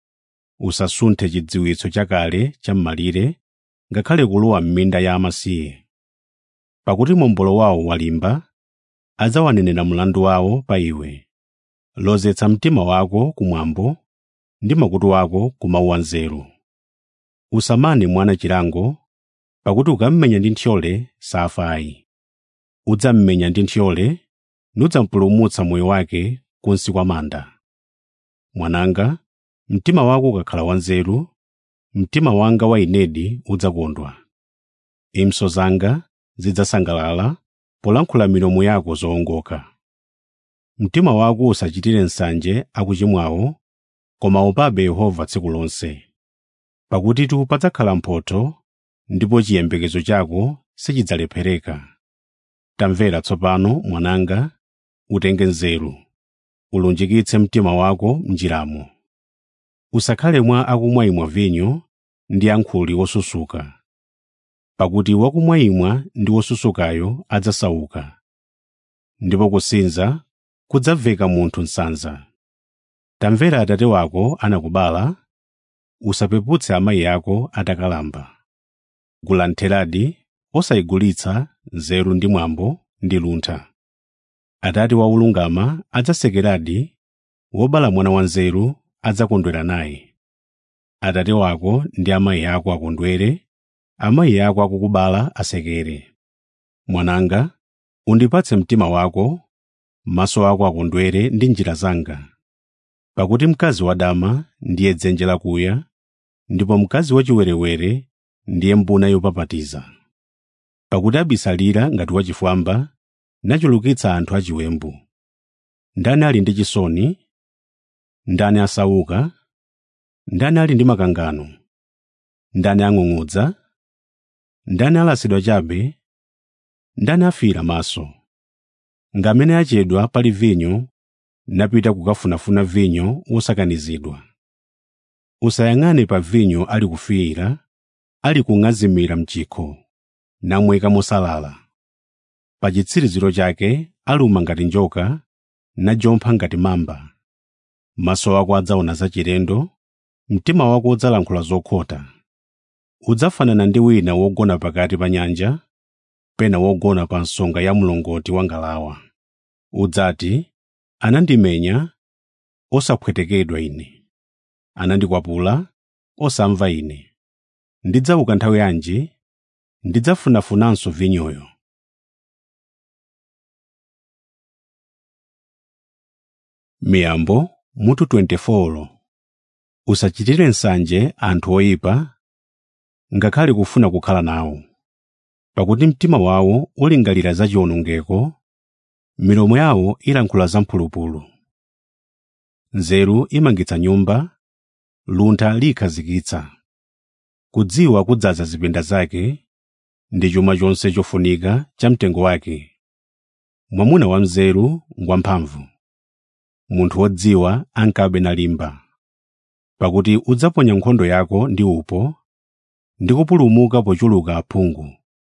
usasunthe chidziwitso chakale cham'malire ngakhale kulowa m'minda ya amasiye pakuti mombolo wawo walimba adzawanenera mlandu wawo pa iwe lozetsa mtima wako kumwambo ndi makutu ako ku mawu anzeru usamane mwana chilango pakuti ukammenya ndi nthyole safayi udzammenya ndi nthyole nudzampulumutsa moyo wake kunsi kwa manda mwananga mtima wako ukakhala wanzeru mtima wanga wa inedi udzakondwa impso zanga zidzasangalala polankhula milomo yako zowongoka mtima wako usachitire nsanje akuchimwawo koma upabe yehova tsiku lonse pakutitu padzakhala mphotho ndipo chiyembekezo chako sichidzalephereka tamvera tsopano mwananga utenge nzeru ulunjikitse mtima wako m'njiramo usakhale mwa akumwayimwa vinyo ndi ankhuli wosusuka pakuti wakumwayimwa ndi wosusukayo adzasauka ndipo kusinza kudzaveka munthu nsanza tamvera atate wako anakubala usapeputse amayi ako atakalamba gula ntheradi osayigulitsa nzeru ndi mwambo ndi luntha atate wa ulungama adzasekeradi wobala mwana wanzeru adzakondwera naye atate wako ndi amayi ako akondwere amayi ako akukubala asekere mwananga undipatse mtima wako maso ako akondwere ndi njira zanga pakuti mkazi wadama ndiye dzenje lakuya ndipo mkazi wachiwerewere ndiye mbuna yopapatiza pakuti abisalira ngati wachifwamba nachulukitsa anthu achiwembu ndani ali ndi chisoni ndani asauka ndani ali ndi makangano ndani ang'ung'udza ndani alasidwa chabe ndani afira maso ngamene achedwa pali vinyo napita kukafunafuna vinyo wosakanizidwa usayang'ane pa vinyo ali kufiira ali kung'azimira mchikho namweka mosalala pa chitsiriziro chake aluma ngati njoka najompha ngati mamba maso ako adzaona zachilendo mtima wako udzalankhula zokhota udzafanana ndi wina wogona pakati pa nyanja pena wogona pa nsonga ya mlongoti wa ngalawa udzati anandimenya osapwetekedwa ine anandikwapula osamva ine ndidzauka nthawi yanji ndidzafunafunanso vinyoyo miyambo mutu 24 usachitire nsanje anthu oyipa ngakhale kufuna kukhala nawo pakuti mtima wawo ulingalira za chiwonongeko milomo yawo ilankhula zamphulupulu nzeru imangitsa nyumba luntha liyikhazikitsa kudziwa kudzaza zipinda zake ndi chuma chonse chofunika cha mtengo wake mwamuna wamzeru ngwamphamvu munthu wodziwa ankabe nalimba pakuti udzaponya nkhondo yako ndi upo ndi kupulumuka pochuluka aphungu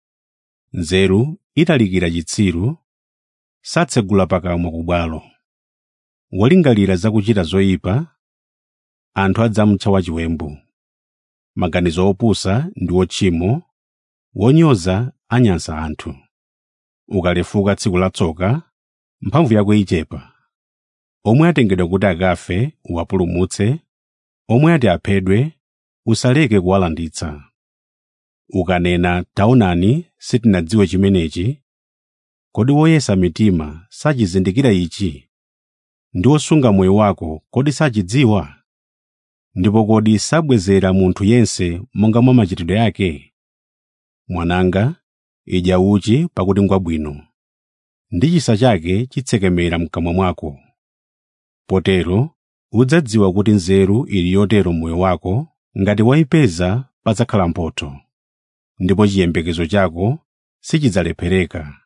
nzeru italikira chitsiru satsegula pakamwa ku bwalo wolingalira zakuchita zoyipa anthu adzamutcha wachiwembu maganizo opusa ndi otchimo wonyoza anyansa anthu ukalefuka tsiku la tsoka mphamvu yako ichepa omwe atengedwa kuti akafe uwapulumutse omwe ati aphedwe usaleke kuwalanditsa ukanena taonani sitinadziwe chimenechi kodi woyesa mitima sachizindikira ichi ndi wosunga moyo wako kodi sachidziwa ndipo kodi sabwezera munthu yense monga mwa machitidwe ake mwananga idya uchi pakuti ngwabwino ndi chisa chake chitsekemera mkamwa mwako potero udzadziwa kuti nzeru ili yotero moyo wako ngati wayipeza padzakhala mphotho ndipo chiyembekezo chako sichidzalephereka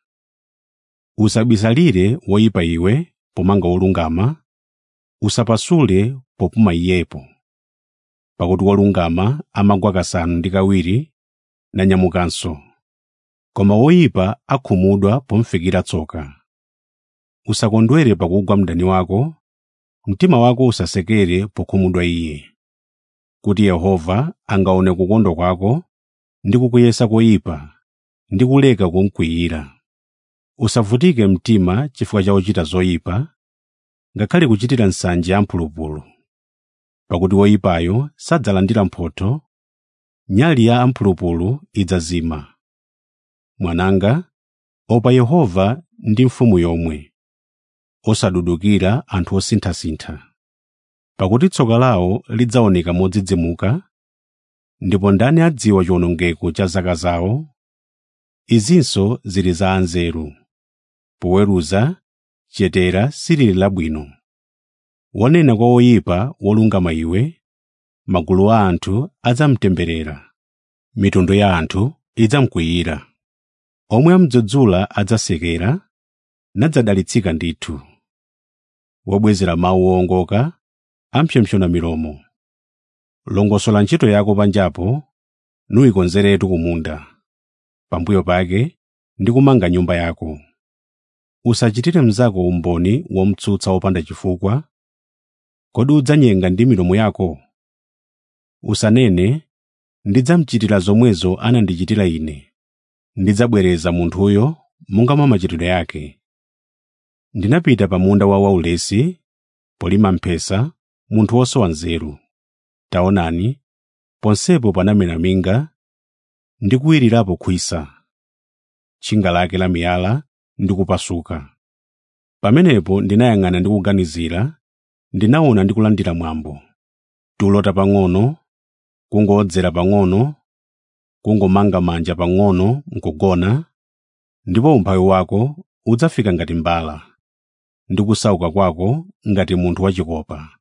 usabisalire woyipa iwe pomanga wolungama usapasule popuma iyepo pakuti wolungama amagwa kasanu ndi kawiri nanyamukanso koma woyipa akhumudwa pomfikira tsoka usakondwere pakugwa mdani wako mtima wako usasekere pokhumudwa iye kuti yehova angaone kukondwa kwako ndi kukuyesa koyipa ndi kuleka kumkwiyira usavutike mtima chifukwa cha ochita zoyipa ngakhale kuchitira nsanje amphulupulu pakuti woyipayo sadzalandira mphotho nyali ya amphulupulu idzazima mwananga opa yehova ndi mfumu yomwe osadudukira anthu osinthasintha pakuti tsoka lawo lidzaoneka modzidzimuka ndipo ndani adziwa chiwonongeko cha zaka zawo izinso zili za anzeru poweruza chetera silili labwino wonena kwa woyipa wolungama iwe magulu a anthu adzamtemberera mitundu ya anthu idzamkwiyira omwe amudzudzula adzasekera nadzadalitsika ndithu wobwezera mawu owongoka ampsopsona milomo longosola ntchito yako panjapo nuyikonzeretu kumunda pambuyo pake ndi kumanga nyumba yako usachitire mnzako umboni womtsutsa wopanda chifukwa kodi udzanyenga ndi milomo yako usanene ndidzamuchitira zomwezo anandichitira ine ndidzabwereza munthuyo monga mwa machitidwe ake ndinapita pa munda wa waulesi polima mphesa munthu wosowa nzeru taonani ponsepo panamera minga ndi kuwirirapo khwisa tchinga lake la miyala ndi kupasuka pamenepo ndinayang'ana ndi kuganizira ndinaona ndi kulandira mwambo tulota pang'ono kungowodzera pang'ono kungomanga manja pang'ono nkugona ndipo umphawi wako udzafika ngati mbala ndi kusauka kwako ngati munthu wachikopa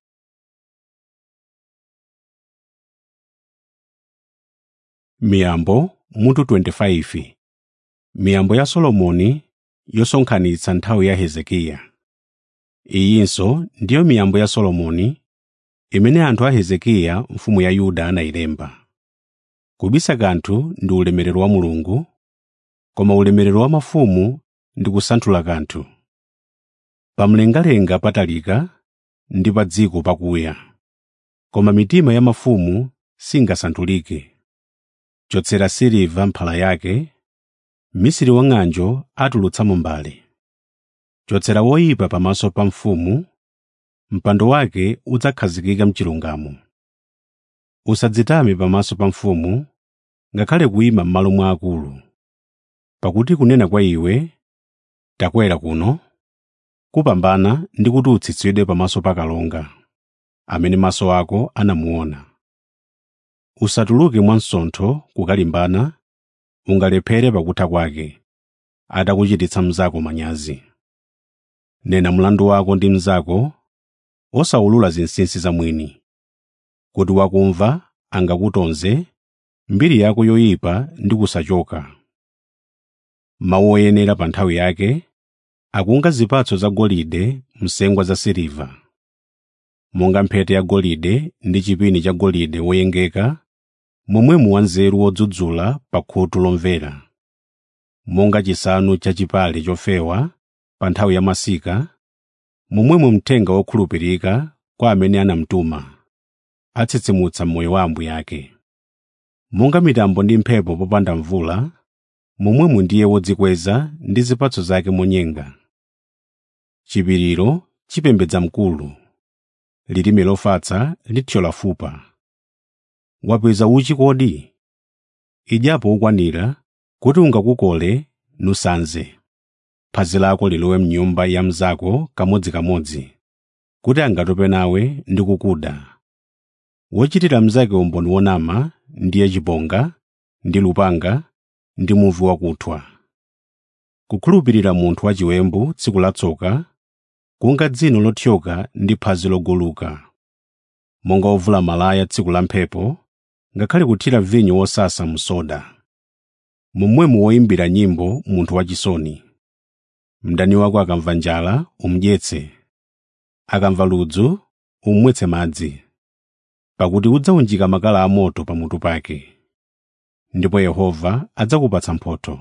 miyambo mutu 25 miyambo ya solomoni yosonkhanitsa nthawi ya hezekiya iyinso ndiyo miyambo ya solomoni imene anthu a hezekiya mfumu ya yuda anayilemba kubisa kanthu ndi ulemerero wa mulungu koma ulemerero wa mafumu ndi kusanthula kanthu pamlengalenga patalika ndi pa dziko pakuya koma mitima ya mafumu singasanthulike chotsera siliva mphala yake mmisiri wa ng'anjo atulutsamo mbale chotsera woyipa pamaso pa mfumu mpando wake udzakhazikika mchilungamo usadzitame pamaso pa mfumu ngakhale kuyima m'malo mwa akulu pakuti kunena kwa iwe takwera kuno kupambana ndi kuti utsitsidwe pamaso pa kalonga amene maso ako anamuona usatuluke mwansontho kukalimbana ungalephere pakutha kwake atakuchititsa mnzako manyazi nena mlandu wako ndi mnzako osawulula zinsinsi za mwini kuti wakumva angakutonze mbiri yako yoyipa ndi kusachoka mawu oyenera pa nthawi yake akunga zipatso zagolide msengwa za siliva monga mphete yagolide ndi chipini cha golide woyengeka momwemo wanzeru wodzudzula pa khutu lomvera monga chisanu cha chipale chofewa pa nthawi ya masika momwemo mthenga wokhulupirika kwa amene anamtuma atsitsimutsa moyo wa ambuye ake monga mitambo ndi mphepo popanda mvula momwemo ndiye wodzikweza ndi zipatso zake monyenga chipiriro chipembedza mkulu lilime lofatsa lithyola fupa wapeza uchi kodi idyapo ukwanira kuti ungakukole nusanze phazi lako lilowe mnyumba ya mnzako kamodzikamodzi kuti angatope nawe ndi kukuda wochitira mnzake umboni wonama ndiye chibonga ndi lupanga ndi muvi wakuthwa kukhulupirira munthu wachiwembu tsiku latsoka kunga dzino lothyoka ndi phazi loguluka monga ovula malaya tsiku la mphepo ngakhale kuthira vinyo wosasa msoda momwemo woyimbira nyimbo munthu wachisoni mdani wako akamva njala umudyetse akamva ludzu umumwetse madzi pakuti udzawunjika makala amoto pamutu pake ndipo yehova adzakupatsa mphotho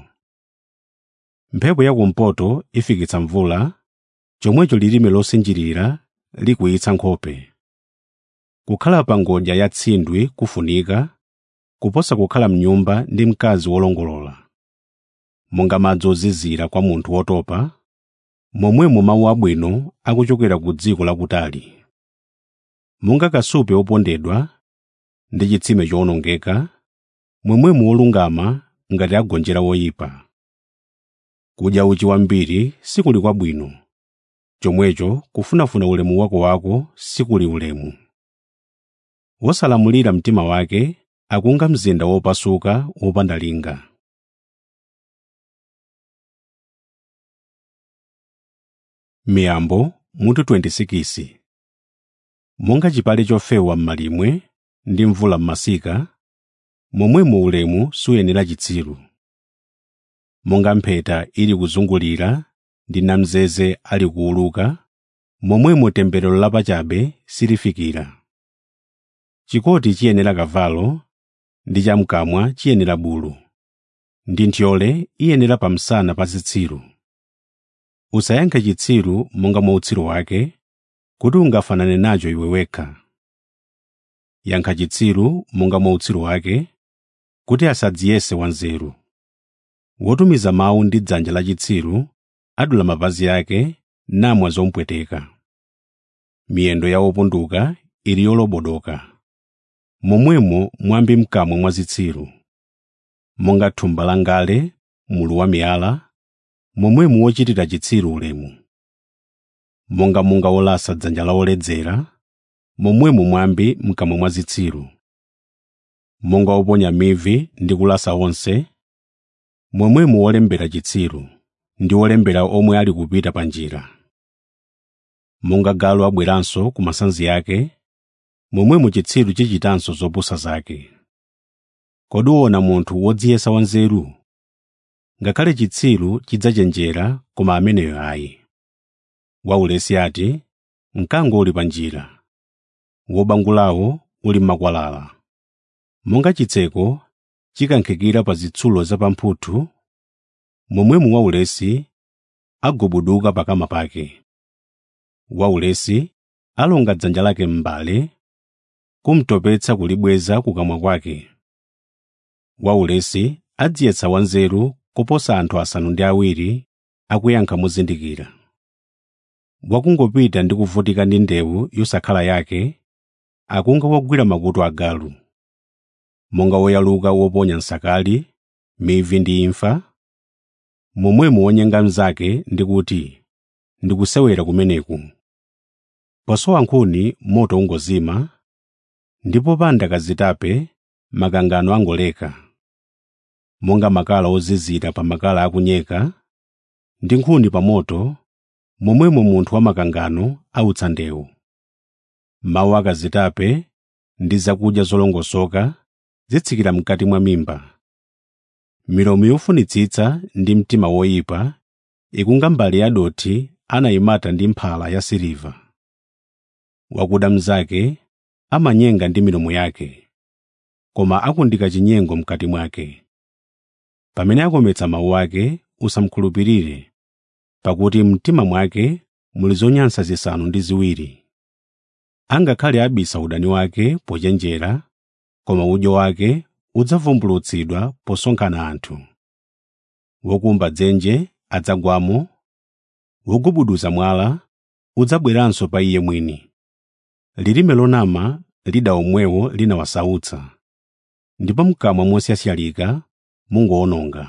mphepo yakumpoto ifikitsa mvula chomwecho lilime losinjirira likuyitsa nkhope kukhala pa ngodya ya tsindwi kufunika kuposa kukhala mnyumba ndi mkazi wolongolola monga madzi ozizira kwa munthu wotopa momwemo mawu abwino akuchokera ku dziko lakutali monga kasupe wopondedwa ndi chitsime chowonongeka momwemo wolungama ngati agonjera woyipa kudya uchi wambiri sikuli kwabwino chomwecho kufunafuna ulemu wako wako sikuli ulemu wosalamulira mtima wake akunga mzinda wopasuka wopanda linga miyambo mutu 26 monga chipale chofewa m'malimwe ndi mvula m'masika momwemo ulemu suyenera chitsiru monga mpheta ili kuzungulira ndi namzeze ali kuuluka momwemo temberero lapachabe silifikira chikoti chiyenera kavalo ndi chamkamwa chiyenera bulu ndi nthyole iyenera pamsana pa zitsiru usayankhe chitsiru monga mwa utsiru wake kuti ungafanane nacho iwe wekha yankha chitsiru monga mwa utsiru wake kuti asadziyese wanzeru wotumiza mawu ndi dzanja la chitsiru adula mapazi ake namwa zompweteka miyendo ya wopunduka ili yolobodoka momwemo mwambi mkamwa mwa zitsiru monga thumba la ngale mulu wa miyala momwemo wochitira chitsiru ulemu monga munga wolasa dzanja la woledzera momwemo mwambi mkamwa mwa zitsiru monga woponya mivi ndi kulasa onse momwemo wolembera chitsiru ndi wolembera omwe ali kupita pa njira monga galu abweranso ku masanzi ake momwemo chitsiru chichitanso zopusa zake kodi uwona munthu wodziyesa wanzeru ngakhale chitsiru chidzachenjera koma ameneyo ayi waulesi ati mkango uli pa njira wobangulawo uli m'makwalala monga chitseko chikankhikira pa zitsulo zapamphuthu momwemo waulesi agubuduka pakama pake waulesi alonga dzanja lake m'mbale kumtopetsa kulibweza kukamwa kwake waulesi adziyetsa wanzeru kuposa anthu asanu ndi awiri akuyankha mozindikira wakungopita ndi kuvutika ndi ndewu yosakhala yake akunga wogwira makutu agalu monga woyaluka woponya nsakali mivi ndi imfa momwemo wonyenga mnzake ndi kuti ndikusewera kumeneku posowa nkhuni moto ungozima ndipo panda kazitape makangano angoleka monga makala ozizira pa makala akunyeka ndi nkhuni pa moto momwemo munthu wamakangano autsa ndewu mawu akazitape ndi zakudya zolongosoka zitsikira mkati mwa mimba milomo yofunitsitsa ndi mtima woyipa ikunga mbale ya dothi anayimata ndi mphala ya siliva wakuda mnzake amanyenga ndi milomo yake koma akundika chinyengo mkati mwake pamene akometsa mawu ake usamkhulupirire pakuti mtima mwake muli zonyansa zisanu ndi ziwiri angakhale abisa udani wake pochenjera koma udyo wake udzavumbulutsidwa posonkhana anthu wokumba dzenje adzagwamo wogubuduza mwala udzabweranso pa iye mwini lilime lonama lida omwewo linawasautsa ndipo mkamwa mosyasyalika mungowononga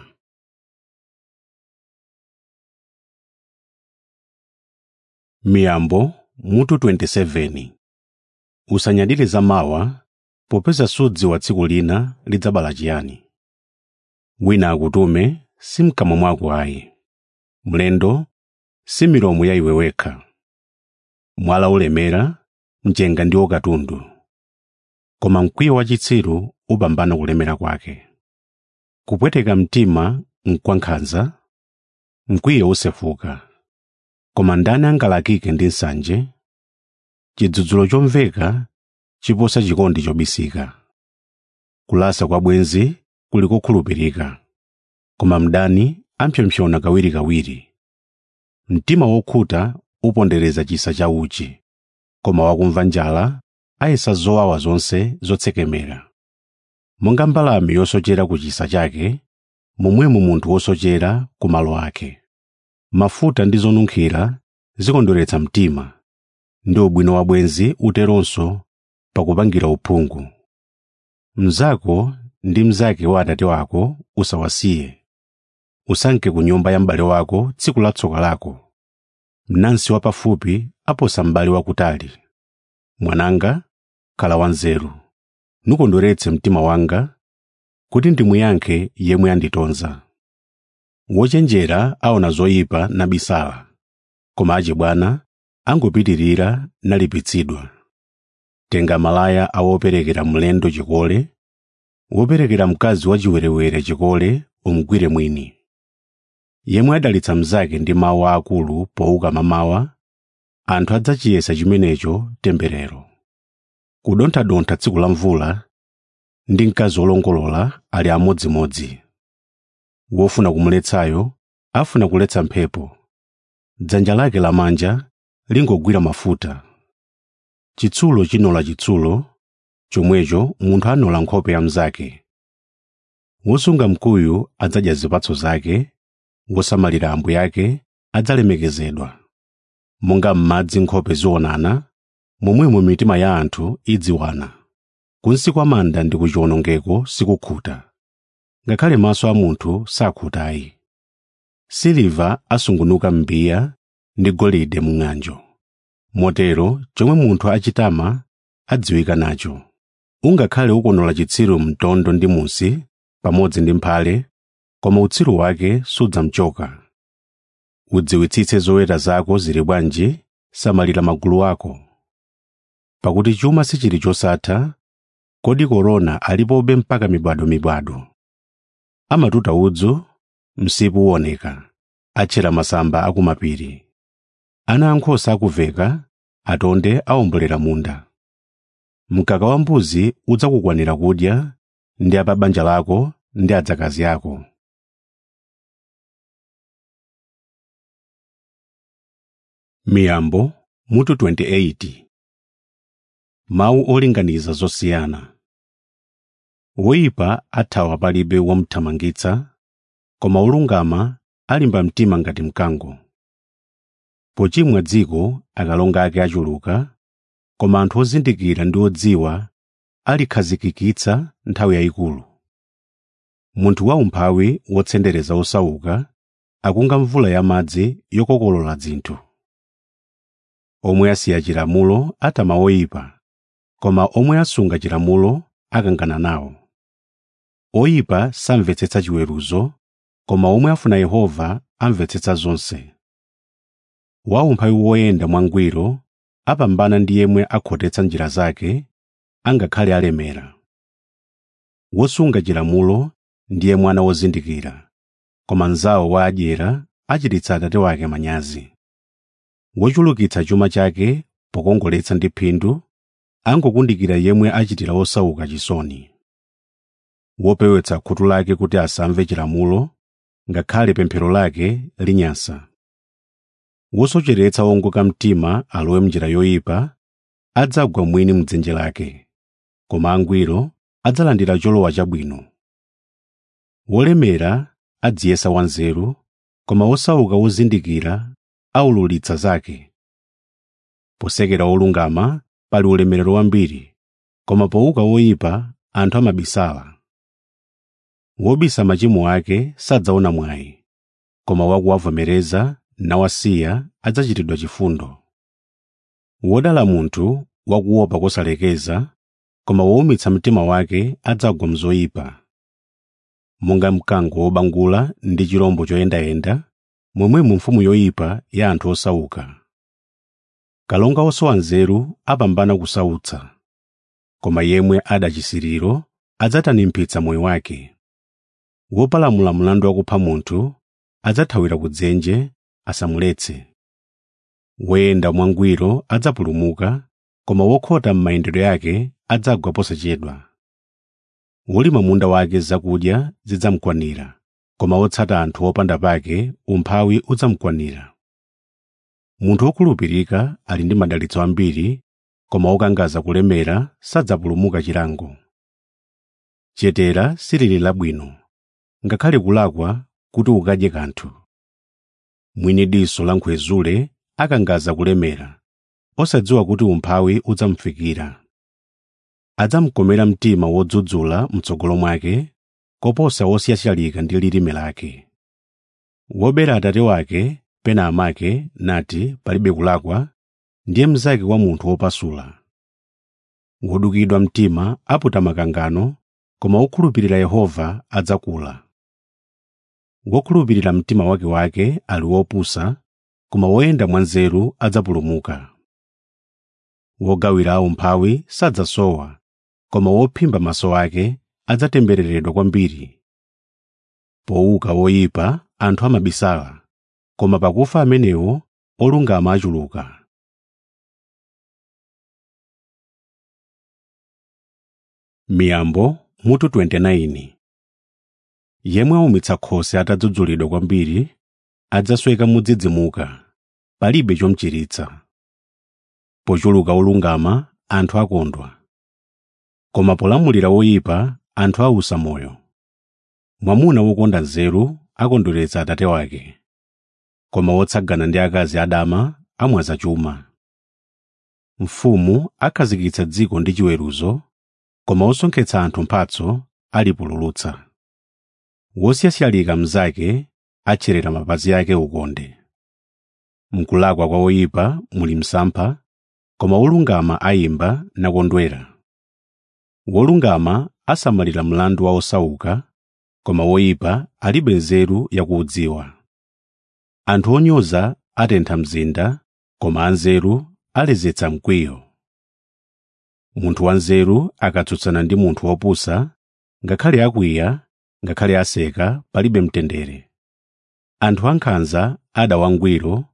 miyambo mutu 27 usanyadire zamawa popeza sudziwa tsiku lina lidzabala chiyani wina akutume si mkamwa mwako ayi mlendo si milomo ya iwe wekha mwala ulemera mchenga ndiwo katundu koma mkwiyo wachitsiru upambana kulemera kwake kupweteka mtima nkwankhanza mkwiyo usefuka koma ndani angalakike ndi nsanje chidzudzulo chomveka chiposa chikondi chobisika kulasa kwa bwenzi kuli kokhulupirika koma mdani ampsopsona kawirikawiri mtima wokhuta upondereza chisa cha uchi koma wakumva njala ayesa zowawa zonse zotsekemera monga mbalame yosochera ku chisa chake momwemo munthu wosochera ku malo ake mafuta ndi zonunkhira zikondweretsa mtima ndi ubwino wa bwenzi uteronso pakupangira uphungu mnzako ndi mnzake wa atate wako usawasiye usanke ku nyumba ya m'bale wako tsiku la tsoka lako mnansi wapafupi aposa m'bale wakutali mwananga khala wanzeru nukondweretse mtima wanga kuti ndimuyankhe yemwe anditonza wochenjera aona zoyipa nabisala koma achibwana angopitirira nalipitsidwa tenga malaya awoperekera mlendo chikole woperekera mkazi wachiwerewere chikole umgwire mwini yemwe adalitsa mnzake ndi mawu aakulu pouka mamawa anthu adzachiyesa chimenecho temberero kudonthadontha tsiku la mvula ndi mkazi wolongolola ali amodzimodzi wofuna kumuletsayo afuna kuletsa mphepo dzanja lake lamanja lingogwira mafuta chitsulo chinola chitsulo chomwecho munthu anola nkhope ya mnzake wosunga mkuyu adzadya zipatso zake wosamalira ambuye ake adzalemekezedwa monga m'madzi nkhope zionana momwemo mitima ya anthu idziwana kunsi kwa manda ndi kuchiwonongeko sikukhuta ngakhale maso a munthu sakhutayi siliva asungunuka m'mbiya ndi golide mu ng'anjo motero chomwe munthu achitama adziwika nacho ungakhale ukonola chitsiru mtondo ndi musi pamodzi ndi mphale koma utsiru wake sudzamchoka udziwitsitse zoweta zako zili bwanji samalira magulu ako pakuti chuma sichili chosatha kodi korona alipobe mpaka mibadwo-mibadwo amatuta udzu msipu uwoneka atchera masamba akumapiri ana ankhosa akuveka atonde awombolera munda mkaka wa mbuzi udzakukwanira kudya ndi a pa banja lako ndi adzakazi ako miyambo mutu 28 mawu olinganiza zosiyana woyipa athawa palibe womuthamangitsa koma wolungama alimba mtima ngati mkango pochimwa dziko akalonga ake achuluka koma anthu ozindikira ndi odziwa alikhazikikitsa nthawi yayikulu munthu waumphawi wotsendereza osauka akunga mvula yamadzi yokokolola dzinthu omwe asiya chilamulo atama oyipa koma omwe asunga chilamulo akangana nawo oyipa samvetsetsa chiweruzo koma omwe afuna yehova amvetsetsa zonse waumphawi woyenda mwangwiro apambana ndi yemwe akhotetsa njira zake angakhale alemera wosunga chilamulo ndiye mwana wozindikira koma mnzawo wa adyera achititsa atate wake manyazi wochulukitsa chuma chake pokongoletsa ndi phindu angokundikira yemwe achitira osauka chisoni wopewetsa khutu lake kuti asamve chilamulo ngakhale pemphero lake linyansa wosocheretsa wongoka mtima alowe mnjira yoyipa adzagwa mwini mdzenje lake koma angwiro adzalandira cholowa chabwino wolemera adziyesa wanzeru koma wosauka wozindikira aululitsa zake posekera wolungama pali ulemerero wambiri koma powuka woyipa anthu amabisala wobisa machimo ake sadzaona mwayi koma wakuwavomereza nawasiya adzachitidwa chifundo wodala munthu wakuopa kosalekeza koma wowumitsa mtima wake adzagwa mzoyipa monga mkango wobangula ndi chirombo choyendayenda momwemo mfumu yoyipa ya anthu osauka kalonga osowa nzeru apambana kusautsa koma yemwe ada chisiriro adzatanimpitsa moyo wake wopalamula mlandu wakupha munthu adzathawira kudzenje asamuletse woyenda mwangwiro adzapulumuka koma wokhota m'mayendedwe yake adzagwa posachedwa wolima munda wake zakudya zidzamukwanira koma wotsata anthu opanda pake umphawi udzamukwanira munthu wokhulupirika ali ndi madalitso ambiri koma wokangaza kulemera sadzapulumuka chilango chetera silili labwino ngakhale kulakwa kuti ukadye kanthu mwini diso la nkhwezule akangaza kulemera osadziwa kuti umphawi udzamufikira adzamukomera mtima wodzudzula mtsogolo mwake koposa wosiyashalika ndi lilime lake wobera atate wake pena amake nati palibe kulakwa ndiye mnzake wa munthu wopasula wodukidwa mtima aputa makangano koma wokhulupirira yehova adzakula wokhulupirira mtima wake wake ali wopusa koma woyenda mwanzeru adzapulumuka wogawira aumphawi sadzasowa koma wophimba maso ake adzatembereredwa kwambiri powuka woyipa anthu amabisala koma pakufa amenewo olungama achuluka miyambo mutu 29 yemwe aumitsa khosi atadzudzulidwa kwambiri adzasweka modzidzimuka palibe chomuchiritsa pochuluka olungama anthu akondwa koma polamulira woyipa anthu ausa moyo mwamuna wokonda nzeru akondweretsa atate wake koma wotsagana ndi akazi adama amwaza chuma mfumu akhazikitsa dziko ndi chiweruzo koma wosonkhetsa anthu mphatso alipululutsa wosiyasiyalika mnzake atcherera mapazi ake ukonde mkulakwa kwa woyipa muli msampha koma wolungama ayimba nakondwera wolungama asamalira mlandu wa osauka koma woyipa alibe nzeru yakuudziwa anthu onyoza atentha mzinda koma anzeru alezetsa mkwiyo munthu wanzeru akatsutsana ndi munthu wopusa ngakhale akwiya ngakhale aseka palibe mtendere anthu ankhanza ada wangwiro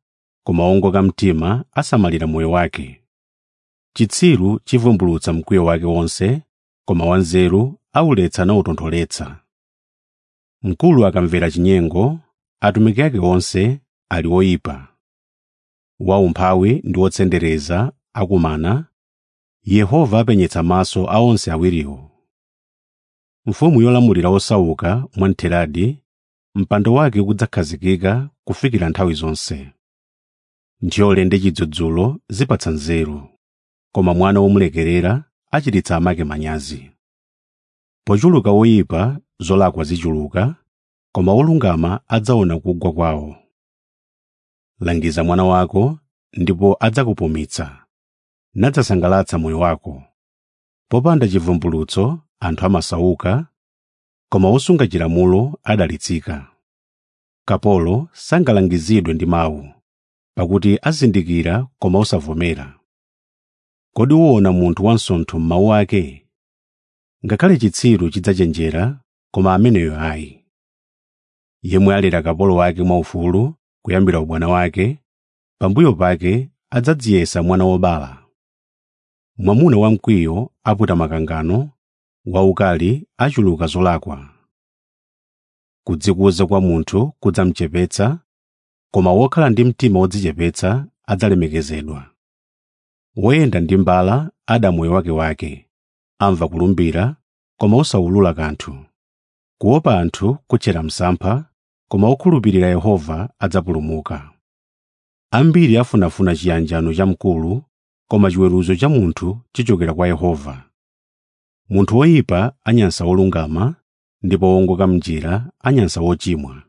koma wongoka mtima asamalira moyo wake chitsiru chivumbulutsa mkwiyo wake wonse koma wanzeru auletsa nautontholetsa mkulu akamvera chinyengo atumiki ake onse ali oyipa waumphawi ndi wotsendereza akumana yehova apenyetsa maso a onse awiriwo mfumu yolamulira osauka mwamtheradi mpando wake kudzakhazikika kufikira nthawi zonse nthole ndi chidzudzulo zipatsa nzeru koma mwana womulekerera achititsa amake manyazi pochuluka woyipa zolakwa zichuluka koma olungama adzaona kugwa kwawo langiza mwana wako ndipo adzakupumitsa nadzasangalatsa moyo wako popanda chivumbulutso anthu amasauka koma wosunga chilamulo adalitsika kapolo sangalangizidwe ndi mawu pakuti azindikira koma osavomera kodi uwona munthu wansontho m'mawu ake ngakhale chitsiru chidzachenjera koma ameneyo ayi yemwe alera kapolo wake mwaufulu kuyambira ubwana wake pambuyo pake adzadziyesa mwana wobala mwamuna wamkwiyo aputa makangano waukali achuluka zolakwa kudzikuza kwa munthu kudzamchepetsa koma wokhala ndi mtima wodzichepetsa adzalemekezedwa woyenda ndi mbala ada moyo wake wake amva kulumbira koma osawulula kanthu kuopa anthu kutchera msampha koma okhulupirira yehova adzapulumuka ambiri afunafuna chiyanjano cha mkulu koma chiweruzo cha munthu chichokera kwa yehova munthu woyipa anyansa wolungama ndipo wongoka mnjira anyansa wochimwa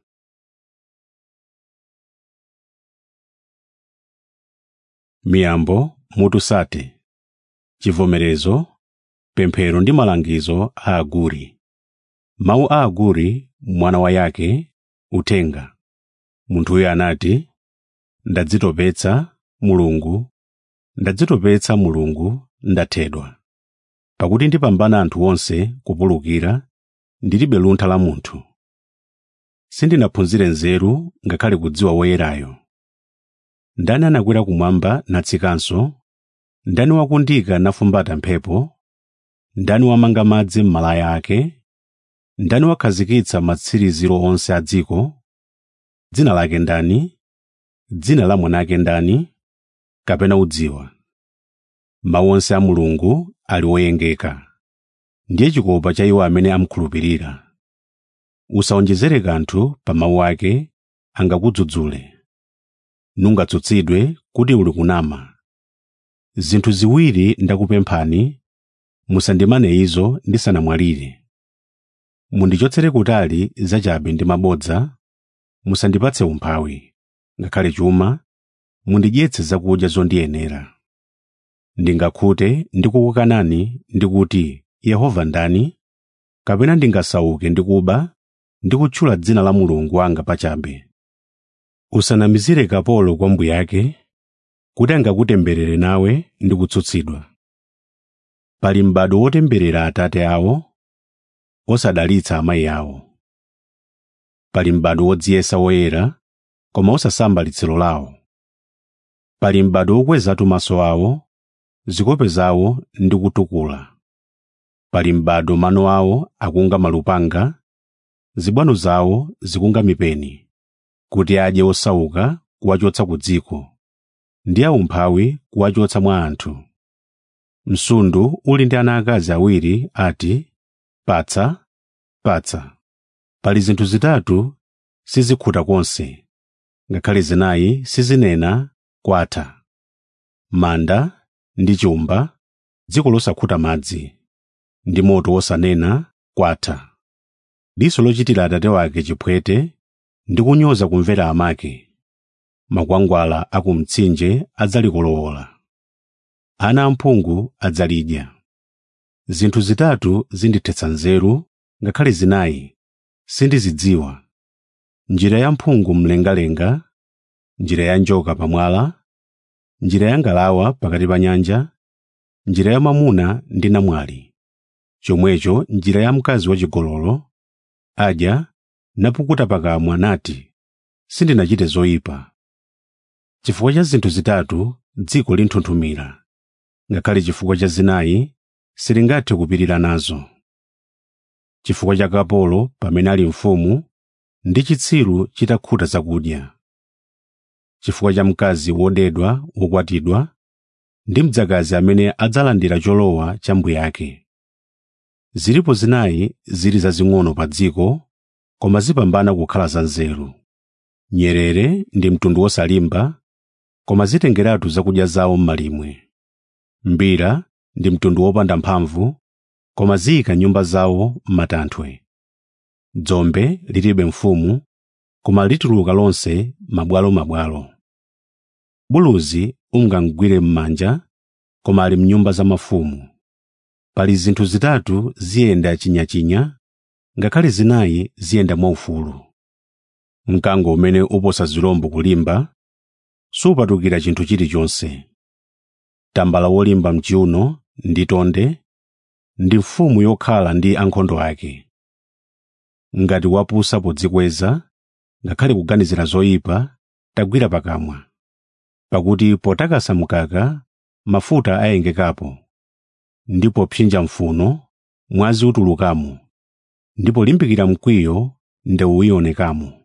miyambo mutu sate chivomerezo pemphero ndi malangizo a aguri mawu a aguri mwana wa yake uthenga munthuyo anati ndadzitopetsa mulungu ndadzitopetsa mulungu ndathedwa pakuti ndipambana anthu onse kupulukira ndilibe luntha la munthu sindinaphunzire nzeru ngakhale kudziwa woyerayo ndani anakwera kumwamba natsikanso ndani wakundika nafumbata mphepo ndani wamanga madzi m'malaya ake ndani wakhazikitsa matsiriziro onse a dziko dzina lake ndani dzina la mwanake ndani kapena udziwa mawu onse a mulungu ali oyengeka ndiye chikopa cha iwo amene amkhulupirira usawonjezere kanthu pa mawu ake angakudzudzule nungatsutsidwe kuti uli kunama zinthu ziwiri ndakupemphani musandimane izo ndisanamwalire mundichotsere kutali zachabe ndi mabodza musandipatse umphawi ngakhale chuma mundidyetse zakudya zondiyenera ndingakhute ndikukukanani ndikuti yehova ndani kapena ndingasauke ndikuba ndikutchula dzina la mulungu wanga pachabe usanamizire kapolo kwa mbuye ake kuti angakutemberere nawe ndi kutsutsidwa pali m'bado wotemberera atate awo osadalitsa amayi awo pali m'bado wodziyesa woyera koma osasamba litsiro lawo pali m'bado wokwezatu maso awo zikope zawo ndi kutukula pali m'bado mano awo akunga malupanga zibwano zawo zikunga mipeni kuti adye osauka kuwachotsa ku dziko ndi aumphawi kuwachotsa mwa anthu msundu uli ndi ana akazi awiri ati patsa patsa pali zinthu zitatu sizikhuta konse ngakhale zinayi sizinena kwatha manda ndi chumba dziko losakhuta madzi ndi moto wosanena kwatha diso lochitira atate wake chiphwete ndi kunyoza kumvera amake makwangwala a ku mtsinje adzalikolowola ana amphungu adzalidya zinthu zitatu zindithetsa nzeru ngakhale zinayi sindizidziwa njira ya mphungu mlengalenga njira ya njoka pamwala njira ya ngalawa pakati pa nyanja njira ya mwamuna ndi namwali chomwecho njira ya mkazi wachigololo adya napukuta pakamwa nati sindinachite zoyipa chifukwa cha zinthu zitatu dziko linthunthumira ngakhale chifukwa cha zinayi silingathe kupirira nazo chifukwa cha kapolo pamene ali mfumu ndi chitsiru chitakhuta zakudya chifukwa cha mkazi wodedwa wokwatidwa ndi mdzakazi amene adzalandira cholowa cha mbuye ake zilipo zinayi zili zazing'ono pa dziko koma zipambana kukhala zanzeru nyerere ndi mtundu wosalimba koma zitengeratu zakudya zawo m'malimwe mbira ndi mtundu wopanda mphamvu koma ziyika nyumba zawo m'matanthwe dzombe lilibe mfumu koma lituluka lonse mabwalomabwalo buluzi ungamgwire m'manja koma ali mnyumba za mafumu pali zinthu zitatu ziyenda chinyachinya ngakhale zinayi ziyenda mwaufulu mkango umene uposa zirombo kulimba supatukira chinthu chilichonse tambala wolimba mchiuno ndi tonde ndi mfumu yokhala ndi ankhondo ake ngati wapusa podzikweza ngakhale kuganizira zoyipa tagwira pakamwa pakuti potakasa mkaka mafuta ayengekapo ndipo psinja mfuno mwazi utulukamo ndipo limbikira mkwiyo ndewu ionekamo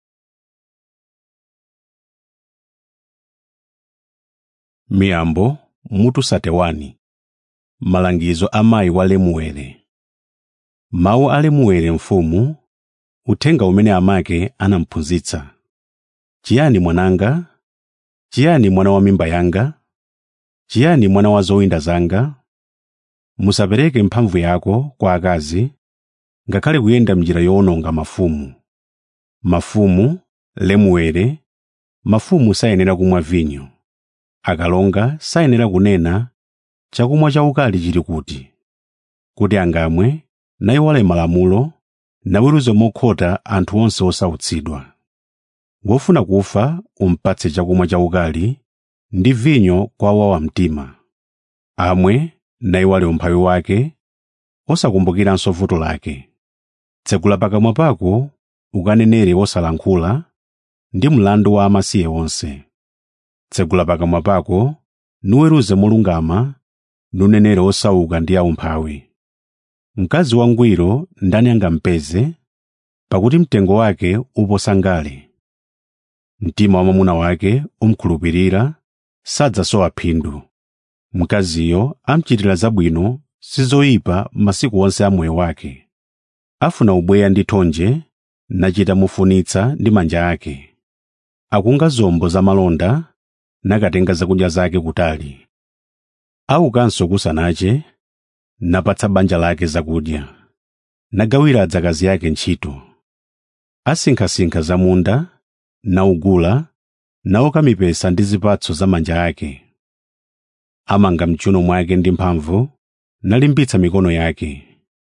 miyambo mutu satewani malangizo a mayi wa lemuwere mawu a lemuwere mfumu uthenga umene amake anamphunzitsa chiyani mwananga chiyani mwana wa mimba yanga chiyani mwana wa zowinda zanga musapereke mphamvu yako kwa akazi ngakhale kuyenda m'njira yowononga mafumu mafumu lemuwere mafumu sayenera kumwa vinyo akalonga sayenera kunena chakumwa chaukali chili kuti kuti angamwe nayiwale malamulo naweruze mokhota anthu onse osautsidwa wofuna kufa umpatse chakumwa chaukali ndi vinyo kwa wawa mtima amwe nayiwale umphawi wake osakumbukiranso vuto lake tsegula pakamwa pako ukanenere wosalankhula ndi mlandu wa amasiye onse tsegula pakamwa pako nuweruze molungama nunenere osauka ndi aumphawi mkazi wangwiro ndani angampeze pakuti mtengo wake uposa ngale mtima wa mwamuna wake umkhulupirira sadzasowa phindu mkaziyo amchitira zabwino sizoyipa masiku onse a moyo wake afuna ubweya ndi thonje nachita mufunitsa ndi manja ake akunga zombo za malonda nakatenga zakudya zake kutali aukanso kusanache napatsa banja lake zakudya nagawira adzakazi yake ntchito asinkhasinkha za munda naugula naoka mipesa ndi zipatso za manja ake amanga mchuno mwake ndi mphamvu nalimbitsa mikono yake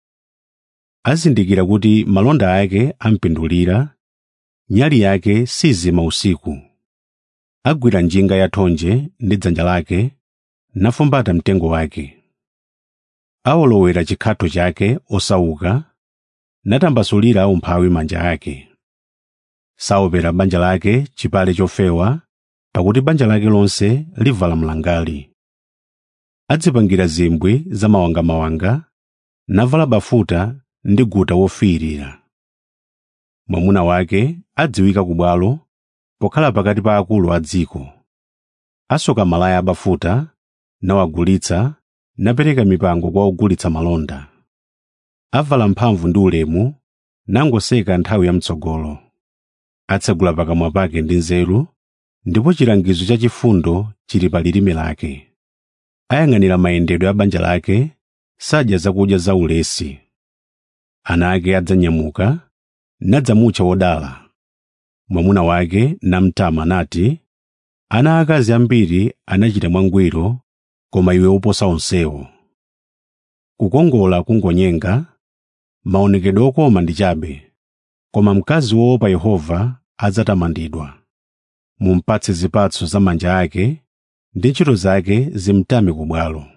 azindikira kuti malonda ake ampindulira nyali yake sizima usiku agwira njinga ya thonje ndi dzanja lake nafumbata mtengo wake awolowera chikhatho chake osauka natambasulira aumphawi manja ake saopera banja lake chipale chofewa pakuti banja lake lonse livala mlangali adzipangira zimbwi za mawangamawanga navala bafuta ndi guta wofiirira mwamuna wake adziwika ku bwalo pokhala pakati pa akulu a dziko asoka malaya abafuta nawagulitsa napereka mipango kwa ogulitsa malonda avala mphamvu ndi ulemu nangoseka nthawi yamtsogolo atsegula pakamwa pake ndi nzeru ndipo chilangizo cha chifundo chili pa lilime lake ayang'anira mayendedwe a banja lake sadya zakudya za ulesi ana ake adzanyamuka nadzamutcha wodala mwamuna wake namtama nati ana akazi ambiri anachita mwangwiro koma iwe uposa onsewo kukongola kungonyenga maonekedwe okoma ndi chabe koma mkazi woopa yehova adzatamandidwa mumpatse zipatso za manja ake ndi ntchito zake zimtame ku bwalo